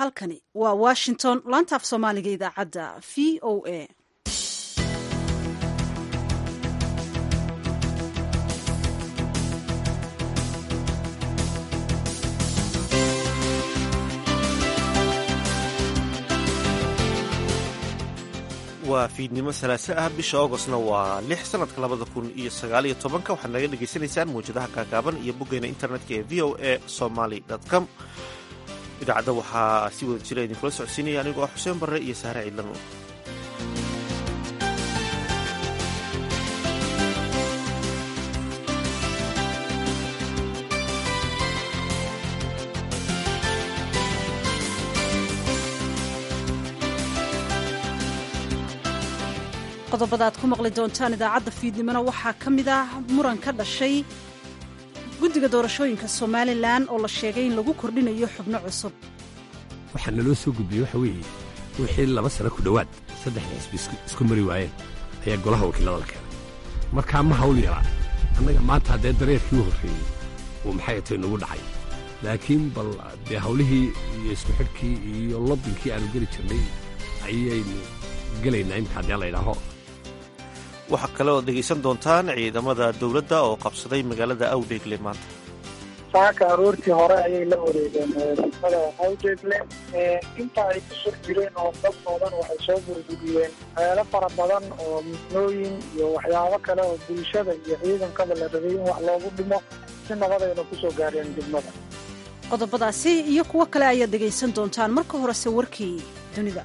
halkani waa washington laanta af soomaaliga idaacadda v o a waa fiidnimo salaaso ah bisha augostna waa lix sanadka labada kun iyo sagaaliyo tobanka waxaad naga dhagaysanaysaan mawjadaha gaagaaban iyo boggeena internetka ee v o a somaly com idaacadda waxaa si wada jira idinkula socodsiinaya anigoo xuseen barre iyo sahre ciidlano qodobada aad ku maqli doontaan idaacadda fiidnimona waxaa ka mid ah muran ka dhashay guddiga doorashooyinka somalilan oo la sheegay in lagu kordhinayo xubno cusub waxaa naloo soo gudbiyey waxa weeye wixii laba sano ku dhowaad saddexda xisbi isku mari waayeen ayaa golaha wakiilada la keenay markaa ma hawl yaraa annaga maanta haddee dareerkii u horreeyey uu maxay atay nagu dhacay laakiin bal dee hawlihii iyo isku xidhkii iyo lobbinkii aanu geli jirnay ayaynu gelaynaa imika haddii la ydhaaho waxaa kale ood dhegaysan doontaan ciidamada dowladda oo qabsaday magaalada awdheegle maanta saaka aroortii hore ayay la wareegeen degmada awdheegle inta ay ku sur jireen oo dad badan waxay soo burburiyeen meelo fara badan oo misnooyin iyo waxyaabo kale oo bulshada iyo ciidankaba la rabay in wax loogu dhimo si nabadayna ku soo gaareen degmada qodobadaasi iyo kuwo kale ayaad dhegaysan doontaan marka horese warkii dunida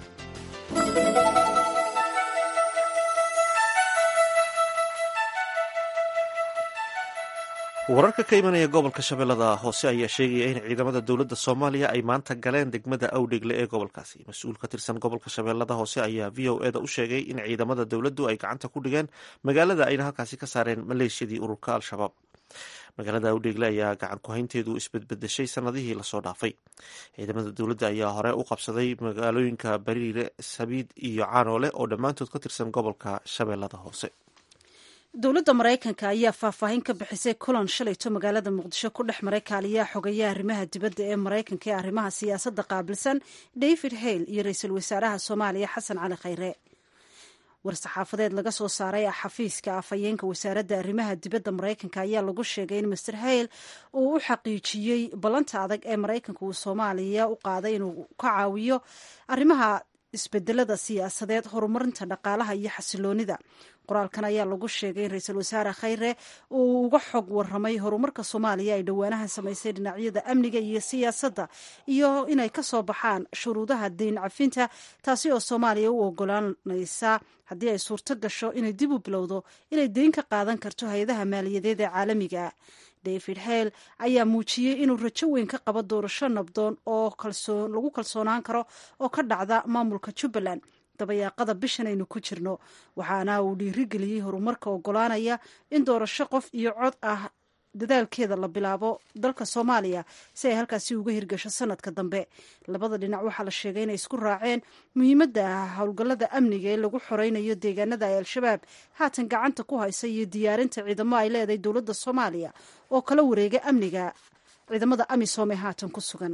wararka ka imanaya gobolka shabeellada hoose ayaa sheegaya in ciidamada dowladda soomaaliya ay maanta galeen degmada awdhegle ee gobolkaasi mas-uul ka tirsan gobolka shabeellada hoose ayaa v o eda u sheegay in ciidamada dowladdu ay gacanta ku dhigeen magaalada ayna halkaasi ka saareen maleeshiyadii ururka al-shabaab magaalada awdhegle ayaa gacan ku-haynteedu isbedbedeshay sanadihii lasoo dhaafay ciidamada dowladda ayaa hore u qabsaday magaalooyinka bariire sabiid iyo caanoole oo dhammaantood ka tirsan gobolka shabeellada hoose dowladda maraykanka ayaa faahfaahin ka bixisay kulan shalayto magaalada muqdisho ku dhex maray kaaliyaha xogeeyaha arrimaha dibadda ee maraykanka ee arrimaha siyaasadda qaabilsan david hale iyo ra-iisul wasaaraha soomaaliya xasan cali khayre war-saxaafadeed laga soo saaray xafiiska afhayeenka wasaaradda arrimaha dibadda maraykanka ayaa lagu sheegay in master hale uu u xaqiijiyey ballanta adag ee maraykanka uu soomaaliya u qaaday inuu ka caawiyo arrimaha isbedelada siyaasadeed horumarinta dhaqaalaha iyo xasiloonida qoraalkan ayaa lagu sheegay in ra-iisul wasaare khayre uu uga xog waramay horumarka soomaaliya ay dhowaanahan samaysay dhinacyada amniga iyo siyaasadda iyo inay ka soo baxaan shuruudaha deyn cafinta taasi oo soomaaliya u ogolaanaysa haddii ay suurto gasho inay dib u bilowdo inay deyn ka qaadan karto hay-adaha maaliyadeed ee caalamiga david hale ayaa muujiyey inuu rajo weyn ka qabo doorasho nabdoon oo lagu kalsoonaan karo oo ka dhacda maamulka jubbaland dabayaaqada bishan aynu ku jirno waxaana uu dhiirigeliyey horumarka ogolaanaya in doorasho qof iyo cod ah dadaalkeeda la bilaabo dalka soomaaliya si ay halkaasi uga hirgasho sanadka dambe labada dhinac waxaa la sheegay inay isku raaceen muhiimadda howlgallada amniga ee lagu xoreynayo deegaanada ay al-shabaab haatan gacanta ku haysa iyo diyaarinta ciidamo ay leedahay dowladda soomaaliya oo kala wareega amniga ciidamada amisom ee haatan ku sugan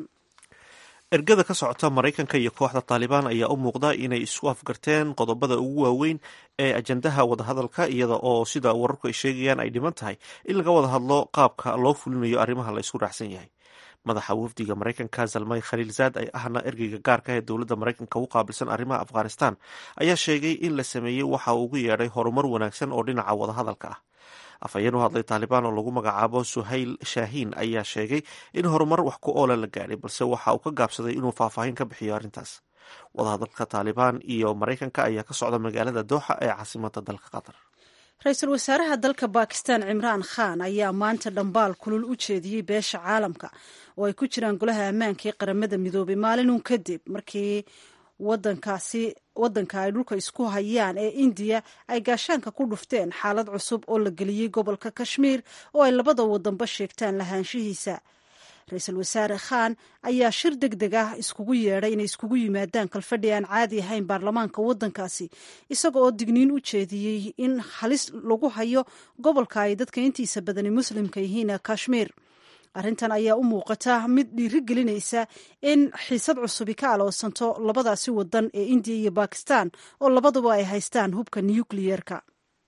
ergada ka socota maraykanka iyo kooxda taalibaan ayaa u muuqda inay isku afgarteen qodobada ugu waaweyn ee ajandaha wadahadalka iyada oo sida wararku ay sheegayaan ay dhiman tahay in laga wada hadlo qaabka loo fulinayo arrimaha la isku raacsan yahay madaxa wafdiga maraykanka zalmay khaliilzaad ay ahna ergeyga gaarka ee dowladda maraykanka u qaabilsan arrimaha afghanistan ayaa sheegay in la sameeyey waxa uu ugu yeedhay horumar wanaagsan oo dhinaca wadahadalka ah afhayeen u hadlay taalibaan oo lagu magacaabo suhayl shaahiin ayaa sheegay in horumar wax ku oola la gaadhay balse waxa uu ka gaabsaday inuu faahfaahin ka bixiyo arrintaas wadahadalka taalibaan iyo maraykanka ayaa ka socda magaalada dooxa ee caasimada dalka qatar ra-iisul wasaaraha dalka bakistan cimraan khan ayaa maanta dhambaal kulul u jeediyey beesha caalamka oo ay ku jiraan golaha ammaanka ee qaramada midoobay maalinun kadib markii wadankaasi waddanka ay dhulka isku hayaan ee indiya ay gaashaanka ku dhufteen xaalad cusub oo la geliyey gobolka kashmiir oo ay labada wadanba sheegtaan lahaanshihiisa ra-iisul wasaare khan ayaa shir deg deg ah iskugu yeedhay inay iskugu yimaadaan kalfadhi aan caadi ahayn baarlamaanka waddankaasi isaga oo digniin u jeediyey in halis lagu hayo gobolka ay dadka intiisa badani muslimka yihiin kashmiir arrintan ayaa u muuqata mid dhiiri gelinaysa in xiisad cusubi ka aloosanto labadaasi wadan ee indiya iyo bakistan oo labaduba ay haystaan hubka nukliyeerka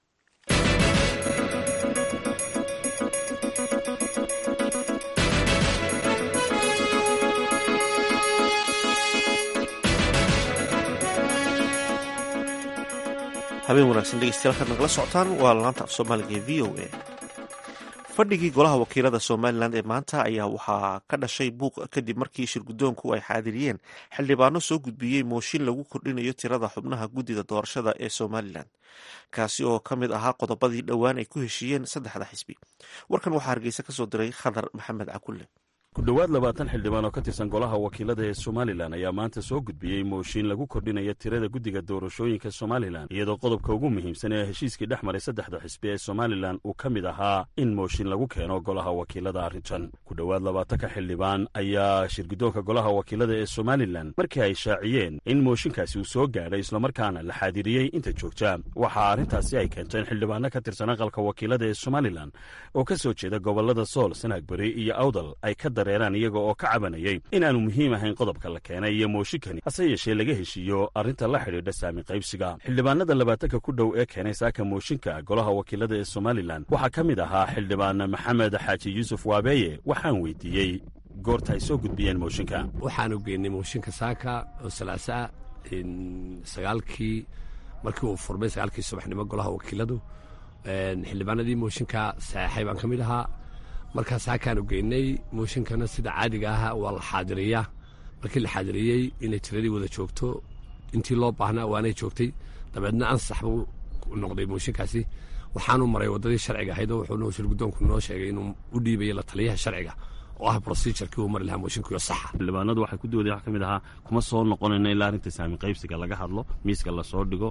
habeen wanaagsan dhegeystayaal kaad nagala socotaan waa laanta af soomaaliga ee v o a fadhigii golaha wakiilada somalilan ee maanta ayaa waxaa ka dhashay buuq kadib markii shirguddoonku ay xaadiriyeen xildhibaano soo gudbiyey mooshin lagu kordhinayo tirada xubnaha guddida doorashada ee somalilan kaasi oo ka mid ahaa qodobadii dhowaan ay ku heshiiyeen saddexda xisbi warkan waxaa hargeysa ka soo diray khadar maxamed cakulle ku dhowaad labaatan xildhibaan oo ka tirsan golaha wakiilada ee somalilan ayaa maanta soo gudbiyey mooshin lagu kordhinaya tirada guddiga doorashooyinka somalilan iyadoo qodobka ugu muhiimsan ee heshiiskii dhex maray saddexda xisbi ee somalilan uu ka mid ahaa in mooshin lagu keeno golaha wakiilada arrintan ku dhowaad labaatanka xildhibaan ayaa shirguddoonka golaha wakiilada ee somalilan markii ay shaaciyeen in mooshinkaasi uu soo gaadhay islamarkaana la xaadiriyey inta joogta waxaa arrintaasi ay keenteen xildhibaano ka tirsan aqalka wakiilada ee somalilan oo ka soo jeeda gobollada sool sanaagberi iyo awdal ay ka iyaga oo ka cabanayay in aanu muhiim ahayn qodobka la keenay iyo mooshinkani hase yeeshee laga heshiiyo arrinta la xidhiidha saami qaybsiga xildhibaanada labaatanka ku dhow ee keenay saaka mooshinka golaha wakiilada ee somalilan waxaa ka mid ahaa xildhibaan maxamed xaaji yuusuf waabeeye waxaan weydiiyey goorta ay soo gudbiyeen mooshinka waxaanu geynay mooshinka saaka oo salaasaa sagaalkii markii uu furmay sagaalkii subaxnimo golaha wakiiladu xildhibaanadii mooshinka saxeexay baan ka mid ahaa markaas hakaanu geynay mooshinkana sida caadiga ah waa la xaadiriyaa markii la xaadiriyey inay tiradii wada joogto intii loo baahnaa waanay joogtay dabeedna ansax buu noqday mooshinkaasi waxaanu maray waddadii sharciga ahayd oo wuxuu shirguddoonku noo sheegay inuu u dhiibayo la taliyaha sharciga oo ah brosijurkii uu mari lahaa mooshinkiyo saxa xildhibaanadu waxay ku dooday wax ka mid ahaa kuma soo noqonayno ilaa arrinta saami qaybsiga laga hadlo miiska lasoo dhigo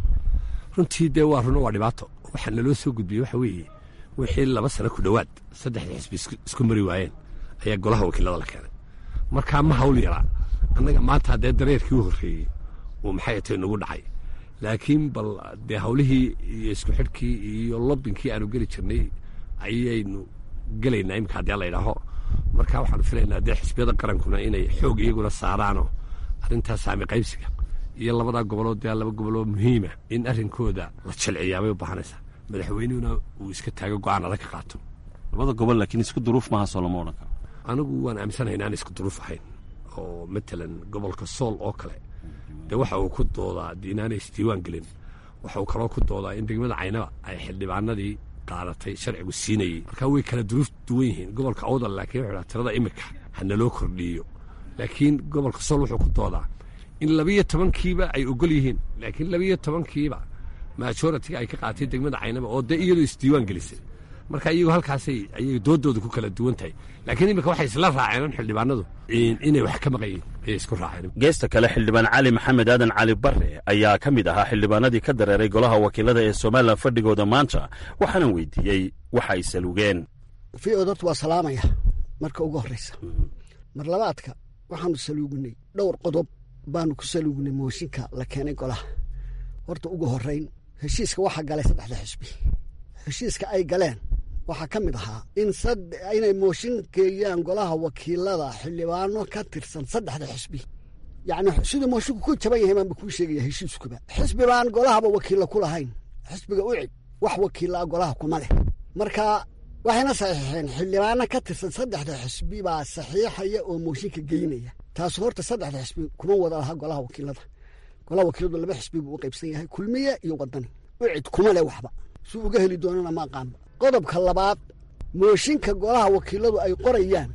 runtii dee waa runo waa dhibaato waxaa naloo soo gudbiyey waxa weeye wixii laba sano ku dhowaad saddexdii xisbi isku mari waayeen ayaa golaha wakiilada la keenay markaa ma hawl yaraa annaga maanta haddee dareerkii u horreeyey uu maxay tay nagu dhacay laakiin bal dee hawlihii iyo isku xidhkii iyo lobbinkii aanu geli jirnay ayaynu gelaynaa iminka haddii la idhaaho marka waxaanu filaynaa dee xisbiyada qarankuna inay xoog iyaguna saaraanoo arrintaa saami qaybsiga iyo labadaa gobolood dee laba goboloo muhiima in arrinkooda la jilciyaabay u baahanaysaa madaxweynihuna uu iska taago go-aan adag ka qaato labada gobol laakiin isku duruuf maaha soo lama odhan karo anigu waan aaminsanahay inaan isku duruuf ahayn oo matalan gobolka sool oo kale dee waxa uu ku doodaa de inaanay isdiiwaan gelin waxa uu kaloo ku doodaa in degmada caynaba ay xildhibaanadii qaadatay sharcigu siinayey markaa way kala duruuf duwan yihiin gobolka awdal laakiin wuxuu dhaha tirada imika ha naloo kordhiiyo laakiin gobolka sool wuxuu ku doodaa in labiyo tobankiiba ay ogol yihiin laakiin labiyo tobankiiba majoritiga ay ka qaatay degmada caynaba oo dee iyadoo isdiiwaan gelisay marka iyagu halkaasay ayay doodooda ku kala duwan tahay laakiin iminka waxay isla raaceen xildhibaanadu inay wax ka maqayiin ayay isku raaceen geesta kale xildhibaan cali maxamed aadan cali barre ayaa ka mid ahaa xildhibaanadii ka dareeray golaha wakiilada ee somalilan fadhigooda maanta waxaanan weydiiyey waxa ay salugeen v o horta waa salaamaya marka ugu horreysa mar labaadka waxaanu saluugnay dhowr qodob baanu ku saluugnay mooshinka la keenay golaha horta ugu horrayn heshiiska waxaa galay saddexda xisbi heshiiska ay galeen waxaa ka mid ahaa in inay mooshin geeyaan golaha wakiilada xildhibaano ka tirsan saddexda xisbi yacni siduu moshinku ku jaban yahay baanba kuu sheegaya heshiiskuba xisbi baan golahaba wakiilla ku lahayn xisbiga ucid wax wakiillaa golaha kuma leh marka waxayna saxiixeen xildhibaano ka tirsan saddexda xisbi baa saxiixaya oo mooshinka geynaya taas horta saddexda xisbi kuma wada laha golaha wakiilada golaha wakiiladu laba xisbi buu u qaybsan yahay kulmiye iyo wadani ucid kuma leh waxba suu uga heli doonana ma aqaanba qodobka labaad mooshinka golaha wakiiladu ay qorayaan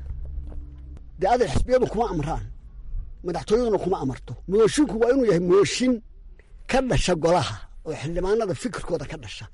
dee aday xisbiyadu kuma amraan madaxtooyaduna kuma amarto mooshinku waa inuu yahay mooshin ka dhasha golaha oo xildhibaanada fikirkooda ka dhasha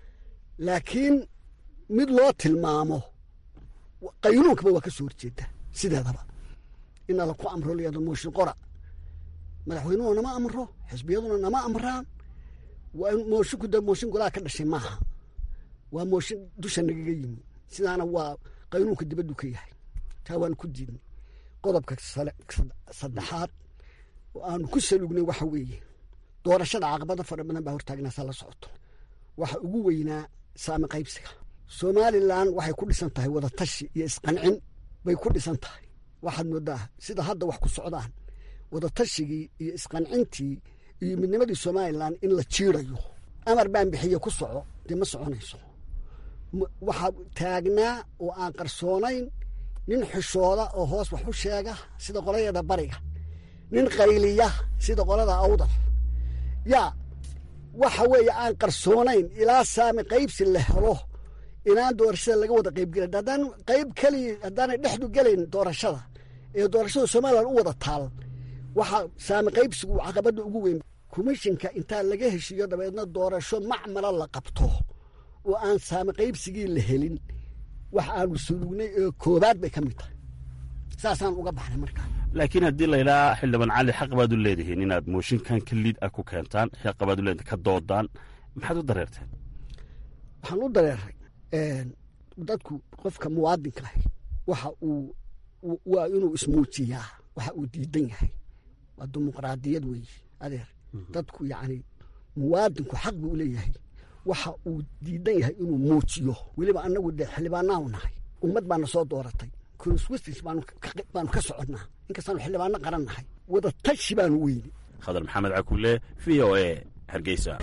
laakiin mid loo tilmaamo qaynuunkaba waa ka soo horjeeda sideedaba ina laku amro layado mooshin qora madaxweynuhu nama amro xisbiyaduna nama amraan waa in moosinku dee mooshin golaha ka dhashay maaha waa mooshin dusha nagaga yimi sidaana waa qaynuunka dibaddu ka yahay taa waanu ku diidnay qodobka saddexaad oo aanu ku saluugnay waxa weeye doorashada caqabado fara badan baa hortaagnaasaa la socoto waxa ugu weynaa saami qaybsiga somalilan waxay ku dhisan tahay wadatashi iyo isqancin bay ku dhisan tahay waxaad moodaa sida hadda wax ku socdaan wadatashyigii iyo isqancintii iyo midnimadii somalilan in la jiirayo amar baan bixiye ku soco dee ma soconayso waxaa taagnaa oo aan qarsoonayn nin xishooda oo hoos wax u sheega sida qoladeeda bariga nin qayliya sida qolada awdal yaa waxa weeye aan qarsoonayn ilaa saami qaybsi la helo inaan doorashada laga wada qaybgelin haddaan qayb keliya haddaanay dhexdu gelayn doorashada ee doorashada somalilan u wada taal waxaa saami qaybsigu caqabadda ugu weyn komishinka intaa laga heshiiyo dabeedna doorasho macmala la qabto oo aan saami qaybsigii la helin wax aanu sulugnay ee koobaad bay ka mid tahay saasaan uga baxnay markaa laakiin haddii laydhaa xildhibaan cali xaq baad u leedihiin inaad mooshinkan ka liid ah ku keentaan xaq baad u leedihin ka doodaan maxaad u dareerteen waxaan u dareeray dadku qofka muwaadinka ahi waxa uu waa inuu ismuujiyaa waxa uu diidan yahay waa dimuqraadiyad weeye adeer dadku yacni muwaadinku xaq buu leeyahay waxa uu diidan yahay inuu muujiyo weliba annagu dee xildhibaanaanu nahay ummad baana soo dooratay constituencies baanu ka soconnaa inkastaanu xildhibaano qaran nahay wada tashi baanu weyni khadar maxamed cakulle v o a hargeysa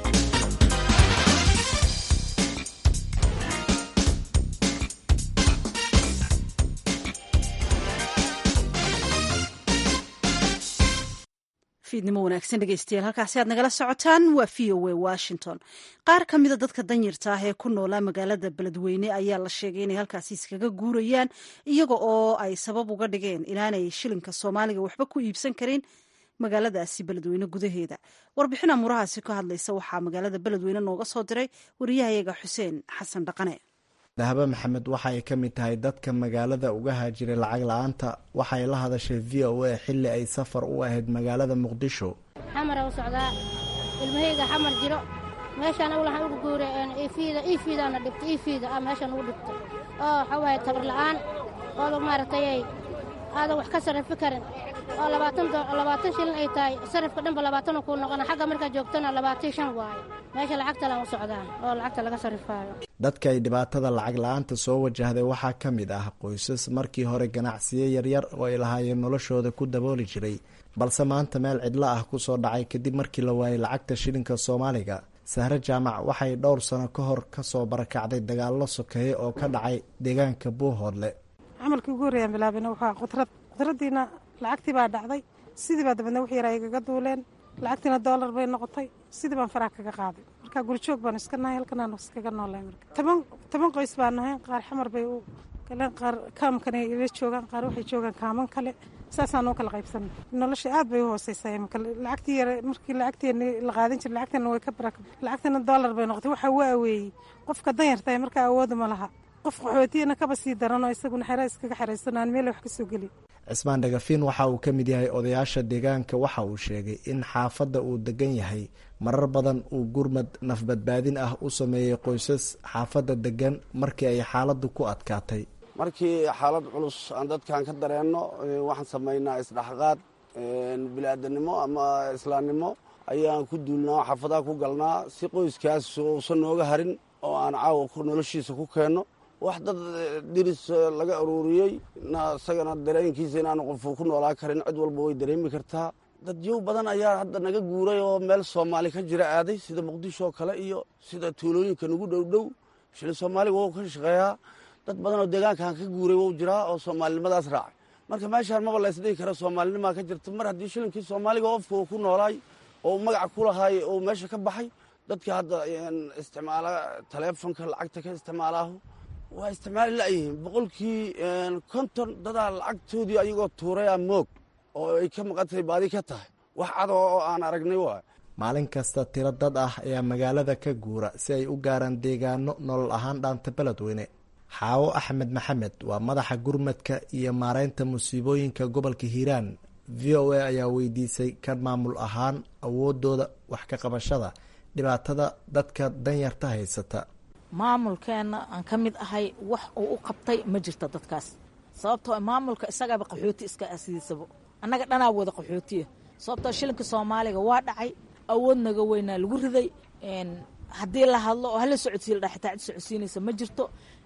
fiidnimo wanaagsan dhegeystayaal halkaasi aad nagala socotaan waa v o a washington qaar ka mida dadka danyarta ah ee ku noolaa magaalada beledweyne ayaa la sheegay inay halkaasi iskaga guurayaan iyaga oo ay sabab uga dhigeen inaanay shilinka soomaaliga waxba ku iibsan karin magaaladaasi beledweyne gudaheeda warbixin amurahaasi ka hadlaysa waxaa magaalada beledweyne nooga soo diray wariyahayaga xuseen xasan dhaqane dahaba maxamed waxa ay ka mid tahay dadka magaalada uga haajiray lacag la-aanta waxay la hadashay v o a xilli ay safar u ahayd magaalada muqdisho xamara u socdaa ilmahayga xamar jiro meeshaan awlahan ugu guuray ifiida ifiidaana dhibtay ifiida ah meeshaan ugu dhibtay oo waxaa waaye tabar la'aan ooda maaragtayay aadan wax ka sarrifi karin oo labaatan shilin ay tahay sarrifka dhanba labaatanu kuu noqona xagga markaa joogtana labaatan shan waaye meesha lacagtalan u socdaan oo lacagta laga sarrifaayo dadka ay dhibaatada lacag la-aanta soo wajahday waxaa ka mid ah qoysas markii hore ganacsiyo yaryar oo ay lahaayeen noloshooda ku dabooli jiray balse maanta meel cidlo ah ku soo dhacay kadib markii la waayay lacagta shilinka soomaaliga sahre jaamac waxay dhowr sano ka hor ka soo barakacday dagaallo sokeeye oo ka dhacay deegaanka buuhoodle camalkii ugu horreeyaan bilaabina waxaa qudrad qudradiina lacagtii baa dhacday sidii baa dabadna wix yaraa igaga duuleen lacagtiina doolar bay noqotay sidii baan faraha kaga qaaday marka gurjoog baanu iska nahay halkanaan iskaga noolay marka toban toban qoys baan nahay qaar xamar bay u galeen qaar kaamkana ila joogaan qaar waxay joogaan kaaman kale saasaan u kala qaybsanay nolosha aad bay u hooseysaa imika lacagtii yare markii lacagteeni la qaadan jiray lacagteena way ka barak lacagteena doolar bay noqotay waxaa waa aweeyey qofka danyartahay markaa awooda ma laha qof qaxootiyana kaba sii daranoo isaguna xera iskaga xeraysan aan meel wax ka soo gelin cismaan dhagafiin waxa uu ka mid yahay odayaasha deegaanka waxa uu sheegay in xaafadda uu degan yahay marar badan uu gurmad nafbadbaadin ah u sameeyey qoysas xaafadda degan markii ay xaaladdu ku adkaatay markii xaalad culus aan dadkan ka dareenno waxaan samaynaa isdhexqaad bili-aadanimo ama islaamnimo ayaan ku duulnaa xaafadaha ku galnaa si qoyskaas uusan nooga harin oo aan caawa noloshiisa ku keenno wax dad diris laga aruuriyey isagana dareenkiisa inaanu qofu ku noolaa karin cid walba way dareemi kartaa dadyow badan ayaa hadda naga guuray oo meel soomaali ka jira aaday sida muqdisho oo kale iyo sida tuulooyinka nagu dhowdhow shilin soomaaliga wou ka shaqeeyaa dad badan oo deegaankan ka guuray wou jiraa oo soomaalinimadaas raacay marka meeshaan maba la ysdhihi kara soomaalinimaa ka jirta mar haddii shilinkii soomaaliga ofka uu ku noolaay oo magaca ku lahaay oo meesha ka baxay dadka hadda isticmaala taleefonka lacagta ka isticmaalaahu waa isticmaali la'yihiin boqolkii konton dadaa lacagtoodii ayagoo tuurayaa moog oo ay ka maqantay baadi ka tahay wax cado oo aan aragnay waay maalin kasta tiro dad ah ayaa magaalada ka guura si ay u gaaraan deegaano nolol ahaan dhaanta beledweyne xaawo axmed maxamed waa madaxa gurmadka iyo maareynta musiibooyinka gobolka hiiraan v o a ayaa weydiisay ka maamul ahaan awoodooda wax ka qabashada dhibaatada dadka danyarta haysata maamulkeenna aan ka mid ahay wax uu u qabtay ma jirto dadkaas sababtoo maamulka isagaaba qaxooti iska asidiisabo annaga dhanaa wada qaxootiya sababtoo shilinka soomaaliga waa dhacay awood naga weynaa lagu riday haddii la hadlo oo hala socodsiila dha xitaa cid socodsiinaysa ma jirto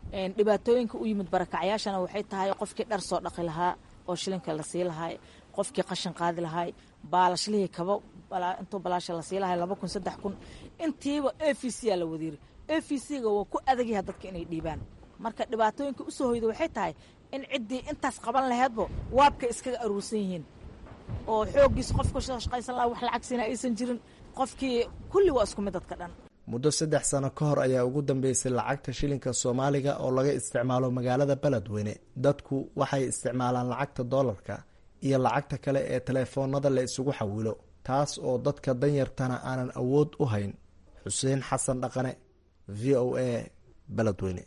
dhibaatooyinka u yimid barakacyaashana waxay tahay qofkii dhar soo dhaqi lahaa oo shilinka la sii lahaay qofkii qashin qaadi lahaay baalashlihii kaba intuu balaasha la sii lahay laba kun saddex kun intiiba a v c aa la wadiiri a v c ga waa ku adagyaha dadka inay dhiibaan marka dhibaatooyinka usoo hoyda waxay tahay in ciddii intaas qaban laheedbo waabka iskaga aruursan yihiin oo xooggiisa qofka shaqaysan laha wax lacagsiina aysan jirin qofkii kulli waa isku mid dadka dhan muddo saddex sano ka hor ayaa ugu dambeysay lacagta shilinka soomaaliga oo laga isticmaalo magaalada beledweyne dadku waxay isticmaalaan lacagta doolarka iyo lacagta kale ee teleefoonada la isugu xawilo taas oo dadka danyartana aanan awood u hayn xuseen xasan dhaqane v o a beledweyne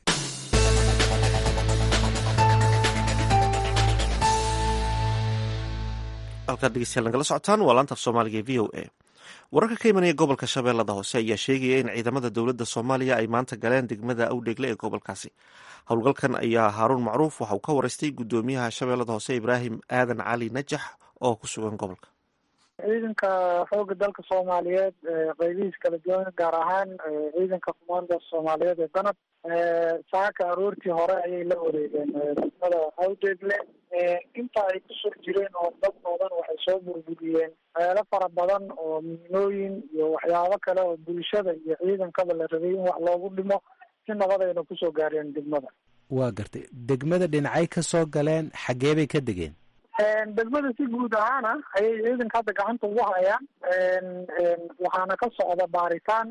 halkaad dhegeystayaal nagala socotaan waa laanta af soomaaliga e v o a wararka ka imanaya gobolka shabeellada hoose ayaa sheegaya in ciidamada dowladda soomaaliya ay maanta galeen degmada awdheegle ee gobolkaasi howlgalkan ayaa haaruun macruuf waxa uu ka wareystay guddoomiyaha shabeellada hoose ibraahim aadan cali najax oo ku sugan gobolka ciidanka xooga dalka soomaaliyeed qeybihiis kala duwan gaar ahaan ciidanka kumaanda soomaaliyeed ee danab saaka aroortii hore ayay la wareegeen degmada awdeegle inta ay ku sur jireen oo dad badan waxay soo burburiyeen meelo fara badan oo miinooyin iyo waxyaabo kale oo bulshada iyo ciidankaba la rabay in wax loogu dhimo si nabadayna kusoo gaareen degmada waa gartay degmada dhinacay ka soo galeen xaggee bay ka degeen degmada si guud ahaana ayay ciidanka hadda gacanta ugu hayaan waxaana ka socda baaritaan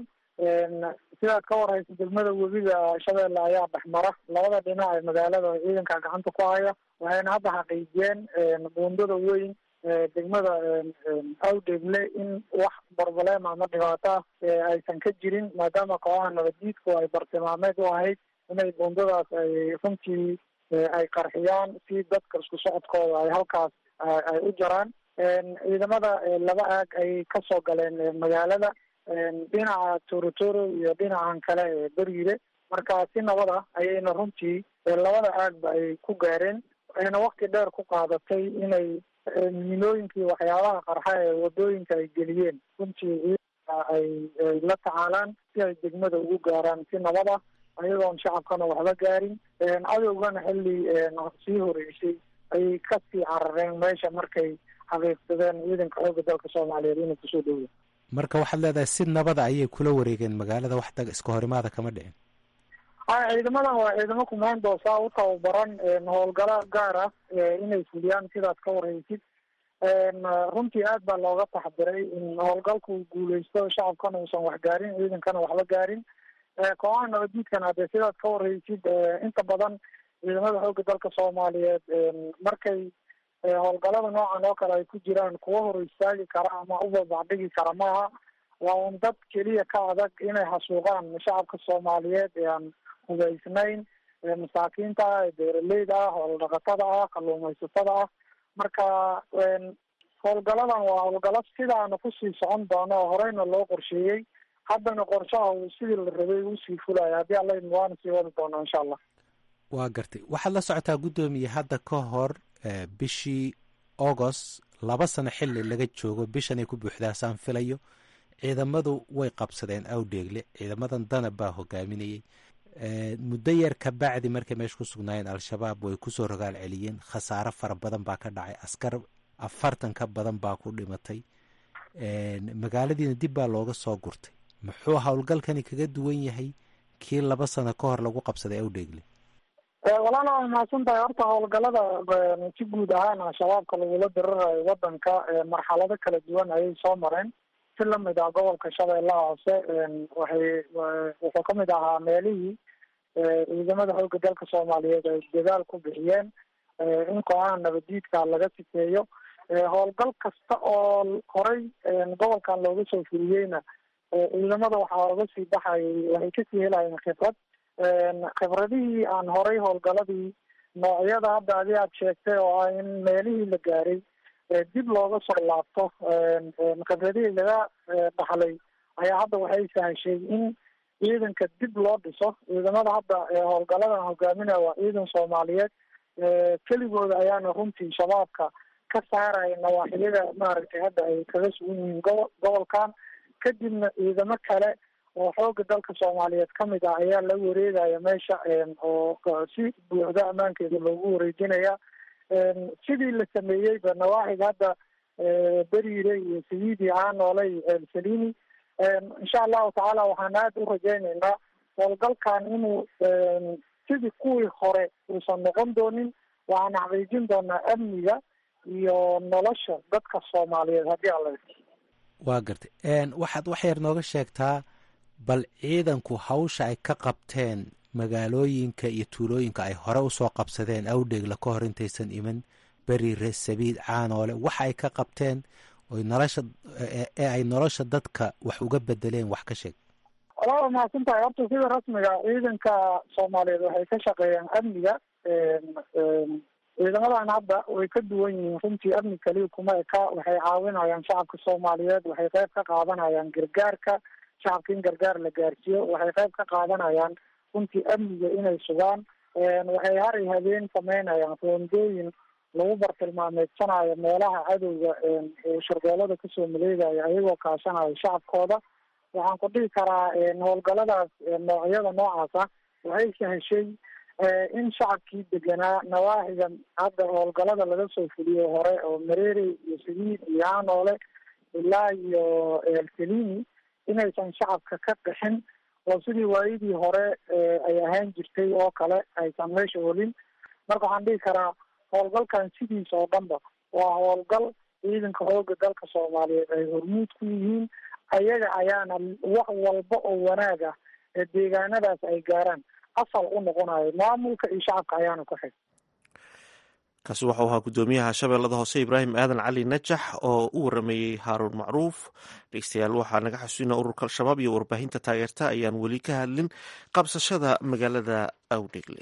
sidaad ka warhaysa degmada webiga shabeelle ayaa dhexmara labada dhinac ee magaalada ciidanka gacanta ku haya waxayna hadda xaqiijiyeen buundada weyn degmada awdegle in wax barbalema ama dhibaato ah aysan ka jirin maadaama kooxaha nabaddiidku ay bartilmaameed u ahayd inay buundadaas ay runtii ay qarxiyaan si dadka isku socodkooda ay halkaas ay u jaraan ciidamada laba aag ay kasoo galeen magaalada dhinaca torotoro iyo dhinacan kale ee beriire marka si nabad ah ayayna runtii labada aagba ay ku gaareen ayna wakti dheer ku qaadatay inay miinooyinkii waxyaabaha qarxa ee wadooyinka ay geliyeen runtii ay ay la tacaalaan si ay degmada ugu gaaraan si nabad ah ayagoon shacabkana waxba gaarin cadowgana xilli sii horeysay ayay kasii carareen meesha markay xaqiiqsadeen ciidanka xooga dalka soomaaliyeed inuu kusoo dhowya marka waxaad leedahay si nabada ayay kula wareegeen magaalada wax dag iska horimaada kama dhicin a ciidamadan waa ciidamo kumaandoosa u tababaran howlgalo gaar ah inay fuliyaan sidaad ka warhaysid runtii aad baa looga taxdiray in howlgalku guuleysto shacabkana uusan wax gaarin ciidankana waxba gaarin kooxaha nabaddiidkana hadee sidaad ka warhaysid inta badan ciidamada xooga dalka soomaaliyeed markay howlgalada noocan oo kale ay ku jiraan kuwa hor istaagi kara ama u babacdhigi kara maaha waa un dad keliya ka adag inay xasuuqaan shacabka soomaaliyeed ee aan hubaysnayn masaakiinta ah ee beeraleyda ah hooldhaqatada ah kalluumaysatada ah marka howlgaladan waa howlgalo sidaana kusii socon doono oo horeyna loo qorsheeyey haddana qorshaha uu sidii la rabay usii fulaya haddii alla idmo waana sii wadi doonaa insha allah waa gartay waxaad la socotaa guddoomiye hadda ka hor bishii agost laba sano xili laga joogo bishanay ku buuxdaa saan filayo ciidamadu way qabsadeen awdheegle ciidamadan danab baa hogaaminayey muddo yar ka bacdi markay meesha ku sugnaayeen al-shabaab way kusoo rogaal celiyeen khasaaro fara badan baa ka dhacay askar afartan ka badan baa ku dhimatay magaaladiina dib baa looga soo gurtay muxuu howlgalkani kaga duwan yahay kii laba sano ka hor lagu qabsaday awdheegle walaala waa mahadsan tahay horta howlgalada si guud ahaan al-shabaabka lagula dirirayo wadanka marxalado kala duwan ayay soo mareen si lamid ah gobolka shabeellaha hoose waxay wuxuu kamid ahaa meelihii ciidamada xooga dalka soomaaliyeed ay dadaal ku bixiyeen in kooxaha nabaddiidka laga sifeeyo howlgal kasta oo horey gobolkan looga soo fuliyeyna ciidamada waxaa oga sii baxayay waxay kasii helayeen khibrad khibradihii aan horay howlgaladii noocyada hadda adi aad sheegtay oo ah in meelihii la gaaray dib looga soo laabto khibradihii laga dhaxlay ayaa hadda waxay sahashay in ciidanka dib loo dhiso ciidamada hadda howlgaladan hogaaminaya waa ciidan soomaaliyeed keligooda ayaana runtii shabaabka ka saaraya nawaaxiyada maaragtay hadda ay kaga sugan yihiin gobo gobolkan kadibna ciidamo kale oo xooga dalka soomaaliyeed ka mid ah ayaa la wareegaya meesha oo si buuxda ammaankeeda loogu wareejinaya sidii la sameeyeyba nawaaxiga hadda beriire iyo sayidi caanoole iyo ceelsalini insha allahu tacaala waxaan aada u rajaynaynaa howlgalkan inuu sidii kuwii hore uusan noqon doonin waxaan xaqiijin doonaa amniga iyo nolosha dadka soomaaliyeed haddii alla waa gartay waxaad wax yar nooga sheegtaa bal ciidanku hawsha ay ka qabteen magaalooyinka iyo tuulooyinka ay hore usoo qabsadeen awdheegla ka hor intaysan iman beriire sabiid caanoole waxa ay ka qabteen oy nolosha ee ay nolosha dadka wax uga bedeleen wax ka sheeg walaa mahadsan tahay horta sida rasmiga ciidanka soomaaliyeed waxay ka shaqeeyaan amniga ciidamadan hadda way ka duwan yihiin runtii amni kaliya kuma eka waxay caawinayaan shacabka soomaaliyeed waxay qayb ka qaadanayaan gargaarka shacabka in gargaar la gaarsiiyo waxay qayb ka qaadanayaan runtii amniga inay sugaan waxay haray habeen sameynayaan roondooyin lagu bartilmaameedsanayo meelaha cadowga sharbeelada kasoo maleegaya ayagoo kaashanayo shacabkooda waxaan ku dhihi karaa howlgaladaas noocyada noocaas ah waxay saheshay in shacabkii deganaa nawaaxiga hadda howlgalada laga soo fuliyo hore oo mareere iyo saliid iyo hanoole ilaa iyo elselini inaysan shacabka ka qixin oo sidii waayadii hore ay ahaan jirtay oo kale aysan meesha olin marka waxaan dhihi karaa howlgalkan sidiisa oo dhanba waa howlgal ciidanka xooga dalka soomaaliyeed ay hormuud ku yihiin ayaga ayaana wax walba oo wanaag ah ee deegaanadaas ay gaaraan asal u noqonayo maamulka iyo shacabka ayaana ku xig kaasi waxau ahaa guddoomiyaha shabeellada hoose ibraahim aadan cali najax oo u warameeyey haaruun macruuf dhegeystayaal waxaa naga xasuusina ururka al-shabaab iyo warbaahinta taageerta ayaan weli ka hadlin qabsashada magaalada awdhegle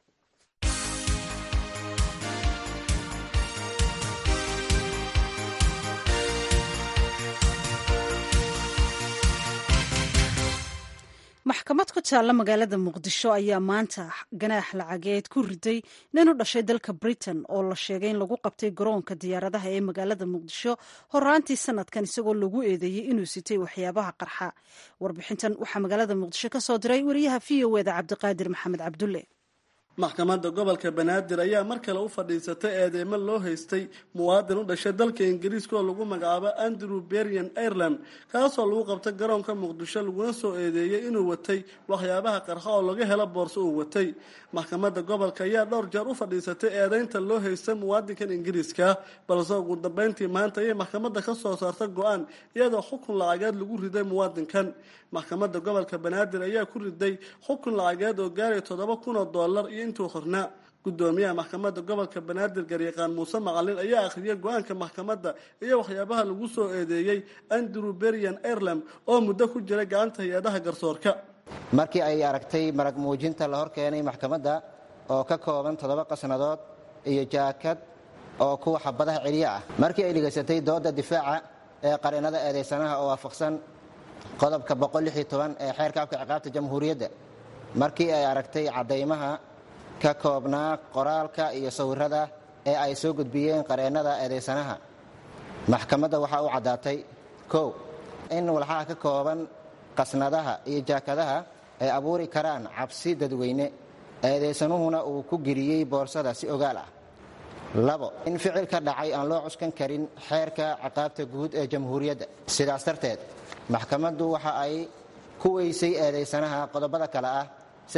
maxkamad ku taalla magaalada muqdisho ayaa maanta ganaax lacageed ku riday nin u dhashay dalka britain oo la sheegay in lagu qabtay garoonka diyaaradaha ee magaalada muqdisho horaantii sanadkan isagoo lagu eedeeyey inuu sitay waxyaabaha qarxa warbixintan waxaa magaalada muqdisho ka soo diray wariyaha v o eda cabdiqaadir maxamed cabdulle maxkamadda gobolka banaadir ayaa mar kale u fadhiisatay eedeymo loo haystay muwaadin u dhashay dalka ingiriiska oo lagu magacaabo andrew berian ireland kaasoo lagu qabtay garoonka muqdisho laguna soo eedeeyey inuu watay waxyaabaha qarxa oo laga helo boorso uu watay maxkamadda gobolka ayaa dhowr jeer u fadhiisatay eedeynta loo haystay muwaadinkan ingiriiska balse ugu dambeyntii maanta ayay maxkamadda ka soo saarta go-aan iyadoo xukun lacageed lagu riday muwaadinkan maxkamadda gobolka banaadir ayaa ku riday xukun lacageed oo gaaraya toddoba kun oo dollar iyo intuu hornaa gudoomiyaha maxkamadda gobolka banaadir garyaqaan muuse macalin ayaa akhriyay go-aanka maxkamadda iyo waxyaabaha lagu soo eedeeyey andrew berian ireland oo muddo ku jiray gacanta hay-adaha garsoorka markii ay aragtay marag muujinta la hor keenay maxkamadda oo ka kooban toddoba qasnadood iyo jaakad oo kuwa xabadaha celiyo ah markii ay dhegaysatay dooda difaaca ee qareennada eedaysanaha oo waafaqsan qodobka ee xeerka afka ciqaabta jamhuuriyadda markii ay aragtay caddaymaha ka koobnaa qoraalka iyo sawirada ee ay soo gudbiyeen qareennada eedaysanaha maxkamadda waxaa u caddaatay kow in walxaha ka kooban qasnadaha iyo jaakadaha ay abuuri karaan cabsi dadweyne eedaysanuhuna uu ku geliyey boorsada si ogaal ah labo in ficil ka dhacay aan loo cuskan karin xeerka ciqaabta guud ee jamhuuriyadda sidaas darteed maxkamaddu waxa ay ku weysay eedaysanaha qodobada kale ah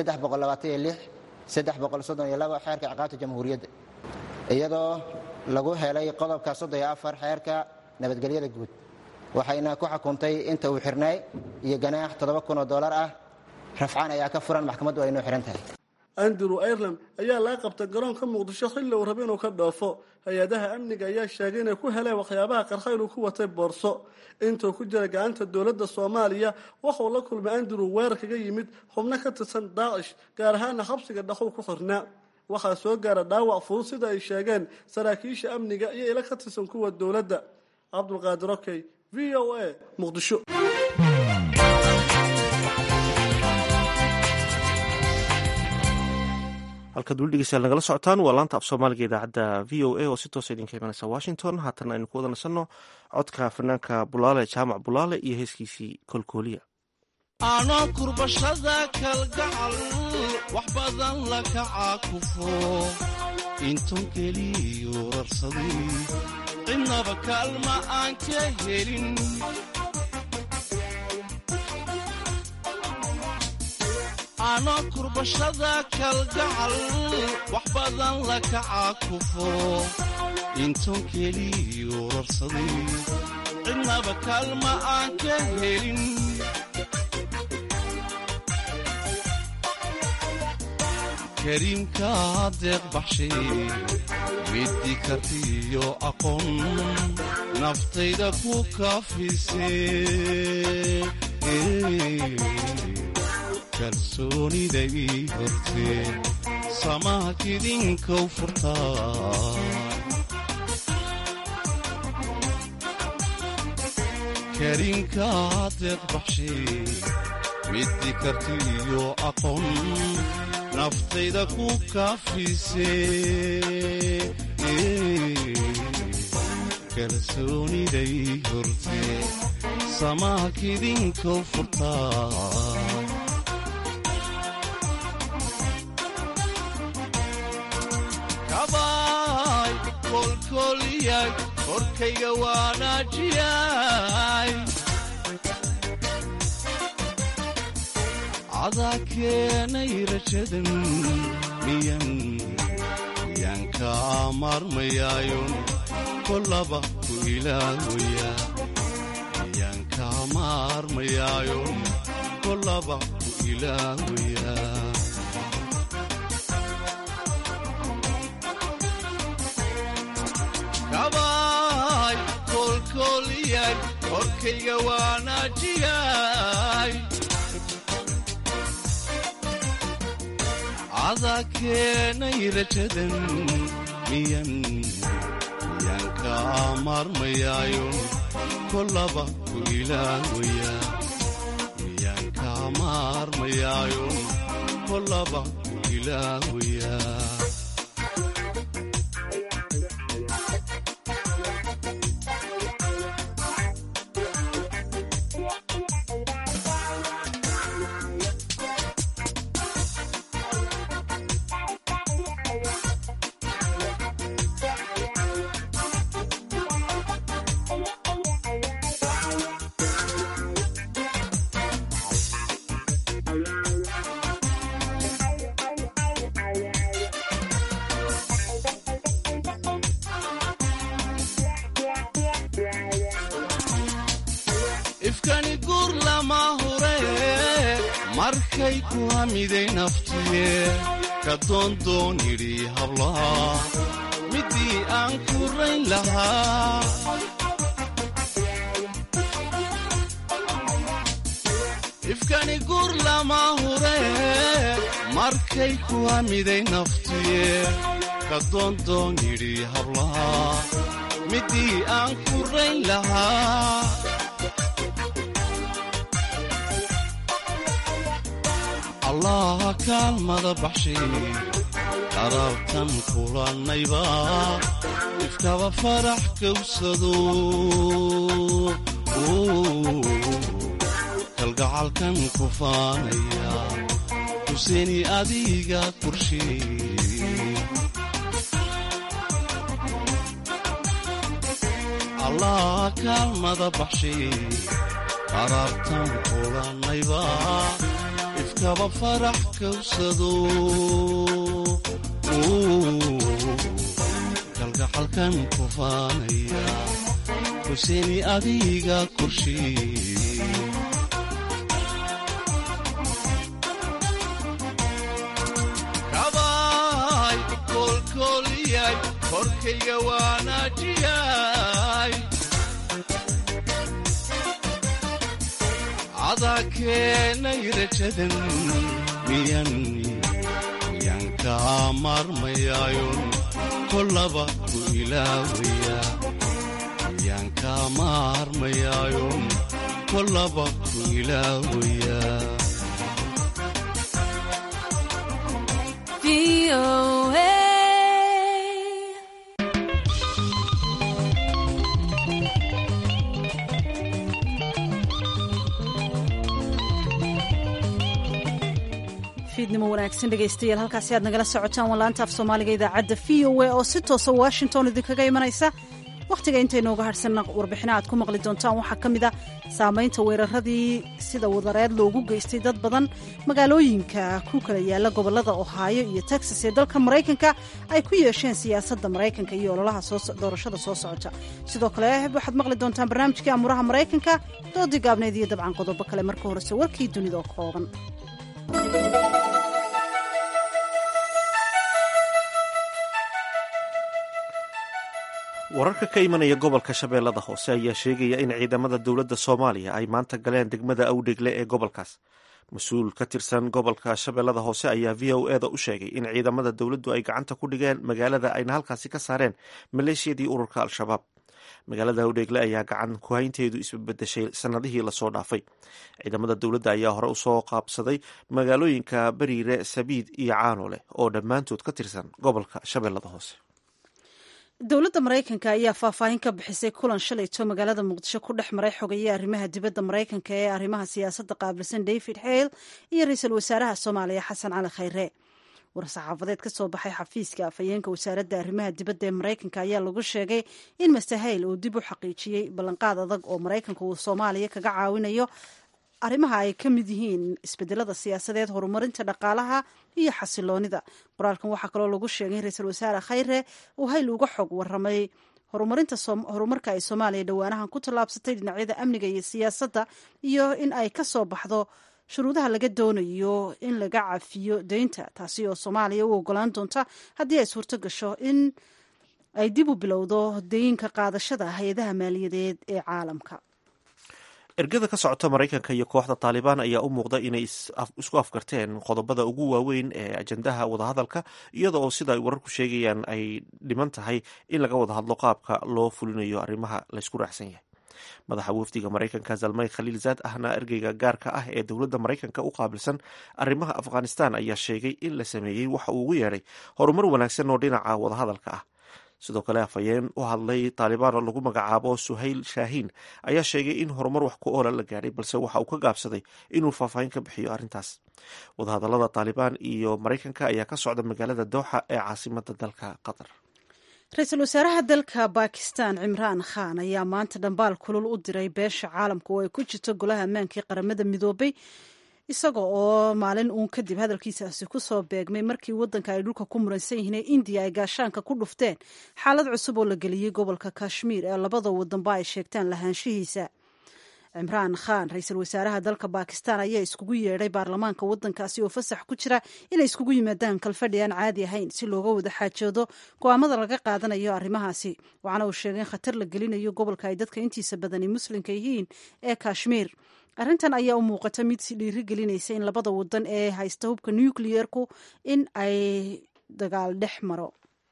xeerka ciqaabta jamhuuriyadda iyadoo lagu helay qodobka xeerka nabadgelyada guud waxayna ku xukuntay inta uu xirnay iyo ganaax oo dolar ah rafcaan ayaa ka furan maxkamaddu ay noo xihan tahay andrew ireland ayaa laga qabtay garoonka muqdisho xilli uu raba inuu ka dhoofo hay-adaha amniga ayaa sheegay inay ku heleen waxyaabaha qarxa inuu ku watay boorso intuu ku jira gacanta dowladda soomaaliya waxauu la kulmay andrew weerar kaga yimid xubno ka tirsan daacish gaar ahaana xabsiga dhaxow ku xirnaa waxaa soo gaara dhaawac fudud sida ay sheegeen saraakiisha amniga iyo ila ka tirsan kuwa dowladda cabdulqaadir okey v o a muqdisho halkaad weli dhegeystayaal nagala socotaan waa laanta af soomaaliga idaacadda v o a oo si toosa idinka imanaysa washington haatana aynu ku wada nasanno codka fanaanka bulaale jaamac bulaale iyo heeskiisii kolkooliya aanoo kurbashada kalgacal wax badan la kaca kufo inton keliyu rarsaday cidnaba kaalma aan ka helin aanoo kurbashada kalgacal wax badan la kaca kufo inton keliyu rarsaday cidnaba kaalma aan ka helin kariimka deeq baxshay middi kartiyo aqoon naftayda ku kaafise kalsoonida ii hortee samaha kidinkow furtaa kariimka deeq baxshay middi kartiyo aqoon naftayda ku kaafise kalsooniday hortee samaha kidinkow furtaa kabaay kolkoliyay korkayga waanaajiyay cadaa keenay rajadan miyan miyaan kaa maarmayaayon kolaba ku ilaawaya miyaan kaa maarmayaayon kolaba ku ilaawaya kabaay kolkoliyay korkayga waanaajiyay cadaa keenay rajadan miyan miyaan kaa maarmayaayon kolaba ku ilaawaya miyaan kaa maarmayaayon kolaba ku ilaawaya ifkani guur lama hure markay ku hamiday naftiye ka doondoon yidhi hablaha middii aan ku rayn lahaa ifkani guur lama hure markay ku hamiday naftiye ka doondoon yidhi hablaha middii aan ku rayn lahaa allaha kaalmada baxshay qaraabtan kulannayba ifkaba farax kawsado kalgacalkan ku faanaya huseeni adiga korsheey allaha kaalmada baxshay qaraabtan kulannayba ifkaba farax kawsado kalgacalkan ku faanaya huseeni adiga korsheey kabaay kolkoliyay korkayga waanaajiyay cadaa keenay rajadan miyan miyaan kaa maarmayaayon kolaba ku ilaawaya miyaan kaa maarmayaayon kolaba ku ilaawaya fiidnimo wanaagsan dhegaystayaal halkaasi aad nagala socotaan waa laanta af soomaaliga idaacadda v o a oo si toosa washington idinkaga imanaysa wakhtiga intaynooga hadhsanna warbixina aad ku maqli doontaan waxaa ka mid a saamaynta weeraradii sida wadareed loogu geystay dad badan magaalooyinka ku kala yaala gobollada ohaayo iyo texas ee dalka maraykanka ay ku yeesheen siyaasadda maraykanka iyo ololaha doorashada soo socota sidoo kale waxaad maqli doontaan barnaamijkii amuraha maraykanka doodii gaabneed iyo dabcan qodobo kale marka horese warkii dunida oo kooban wararka ka imanaya gobolka shabeellada hoose ayaa sheegaya in ciidamada dowladda soomaaliya ay maanta galeen degmada awdhegle ee gobolkaas mas-uul ka tirsan gobolka shabeellada hoose ayaa v o e da u sheegay in ciidamada dowladdu ay gacanta ku dhigeen magaalada ayna halkaasi ka saareen maleeshiyadii ururka al-shabaab magaalada awdhegle ayaa gacan kuhaynteedu isbabedeshay sanadihii lasoo dhaafay ciidamada dowladda ayaa hore usoo qaabsaday magaalooyinka beriire sabiid iyo caanole oo dhammaantood ka tirsan gobolka shabeellada hoose dowladda maraykanka ayaa faahfaahin ka bixisay kulan shalayto magaalada muqdisho ku dhex maray xogeeye arrimaha dibadda maraykanka ee arrimaha siyaasadda qaabilsan david hale iyo ra-iisul wasaaraha soomaaliya xasan cali khayre war-saxaafadeed ka soo baxay xafiiska afhayeenka wasaaradda arrimaha dibadda ee maraykanka ayaa lagu sheegay in master hale uu dib u xaqiijiyey ballanqaad adag oo maraykanka uu soomaaliya kaga caawinayo arrimaha ay ka mid yihiin isbedelada siyaasadeed horumarinta dhaqaalaha iyo xasiloonida qoraalkan waxaa kaloo lagu sheegay in ra-iisul wasaare khayre uu hayl uga xog waramay horumarka ay soomaaliya dhowaanahan ku tallaabsatay dhinacyada amniga iyo siyaasadda iyo in ay ka soo baxdo shuruudaha laga doonayo in laga cafiyo deynta taasi oo soomaaliya u ogolaan doonta haddii ay suurto gasho in ay dib u bilowdo deyinka qaadashada hay-adaha maaliyadeed ee caalamka ergada ka socota maraykanka iyo kooxda taalibaan ayaa u muuqda inay isku afgarteen qodobada ugu waaweyn ee ajandaha wadahadalka iyada oo sida ay wararku sheegayaan ay dhiman tahay in laga wada hadlo qaabka loo fulinayo arrimaha laysku raacsan yahay madaxa wafdiga maraykanka zalmay khaliil zaad ahna ergeyga gaarka ah ee dowladda maraykanka u qaabilsan arrimaha afghanistan ayaa sheegay in la sameeyey waxa uu ugu yeedhay horumar wanaagsan oo dhinaca wadahadalka ah sidoo kale afhayeen u hadlay taalibaan oo lagu magacaabo suhayl shaahiin ayaa sheegay in horumar wax ku oola la gaadhay balse waxa uu ka gaabsaday inuu faahfaahin ka bixiyo arrintaas wadahadallada taalibaan iyo maraykanka ayaa ka socda magaalada dooxa ee caasimada dalka qatar ra-iisul wasaaraha dalka bakistan cimraan khan ayaa maanta dhambaal kulul u diray beesha caalamka oo ay ku jirto golaha ammaankii qaramada midoobay isaga oo maalin uun kadib hadalkiisaasi ku soo beegmay markii waddanka ay dhulka ku muransan yihiin ee indiya ay gaashaanka ku dhufteen xaalad cusub oo la geliyey gobolka kashmiir ee labada wadanba ay sheegtaan lahaanshihiisa cimraan khan ra-iisul wasaaraha dalka bakistan ayaa iskugu yeedhay baarlamaanka waddankaasi oo fasax ku jira inay iskugu yimaadaan kalfadhi aan caadi ahayn si looga wada xaajoodo go-aamada laga qaadanayo arrimahaasi waxaana uu sheegay in khatar la gelinayo gobolka ay dadka intiisa badani muslimka yihiin ee kashmiir arrintan ayaa u muuqata mid si dhiiri gelinaysa in labada wadan ee haysta hubka nucleerku in ay dagaal dhex maro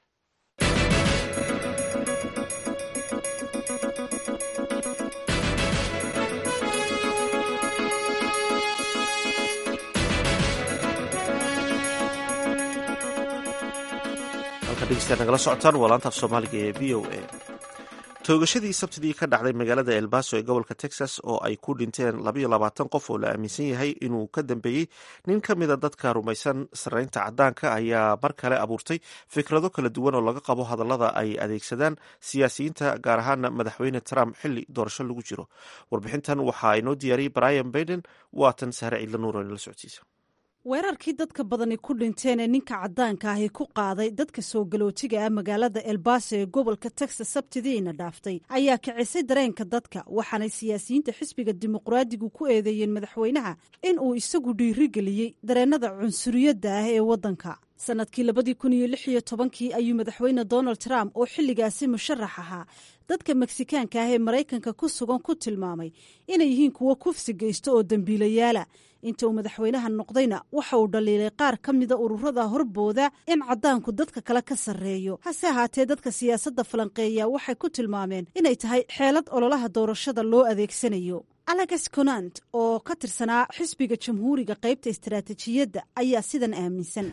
halka dhegeystayaad nagala socotaan waa laanta af soomaaliga ee v o a toogashadii sabtidii ka dhacday magaalada elbaso ee gobolka texas oo ay ku dhinteen labayo labaatan qof oo la aaminsan yahay inuu ka dambeeyey nin ka mida dadka rumaysan sarreynta caddaanka ayaa mar kale abuurtay fikrado kala duwan oo laga qabo hadallada ay adeegsadaan siyaasiyiinta gaar ahaana madaxweyne trump xilli doorasho lagu jiro warbixintan waxaa inoo diyaariyey brian baiden waatan sahre ciidla nuur oo inala socodsiisa weerarkii dadka badani ku dhinteen ee ninka caddaanka ahi ku qaaday dadka soo galootiga ah magaalada elbaso ee gobolka texas sabtidiina dhaaftay ayaa kicisay dareenka dadka waxaanay siyaasiyiinta xisbiga dimuqraadigu ku eedeeyeen madaxweynaha in uu isagu dhiirigeliyey dareennada cunsuriyadda ah ee waddanka sannadkii labadii kun iyo lix iyo tobankii ayuu madaxweyne donald trump oo xilligaasi musharax ahaa dadka meksikaanka ah ee maraykanka ku sugan ku tilmaamay inay yihiin kuwo kufsi geysto oo dembiilayaala inta uu madaxweynaha noqdayna waxa uu dhaliilay qaar ka mida ururada horbooda in caddaanku dadka kale ka sarreeyo hase ahaatee dadka siyaasadda falanqeeya waxay ku tilmaameen inay tahay xeelad ololaha doorashada loo adeegsanayo alex conant oo ka tirsanaa xisbiga jamhuuriga qaybta istaraatijiyadda ayaa sidan aaminsan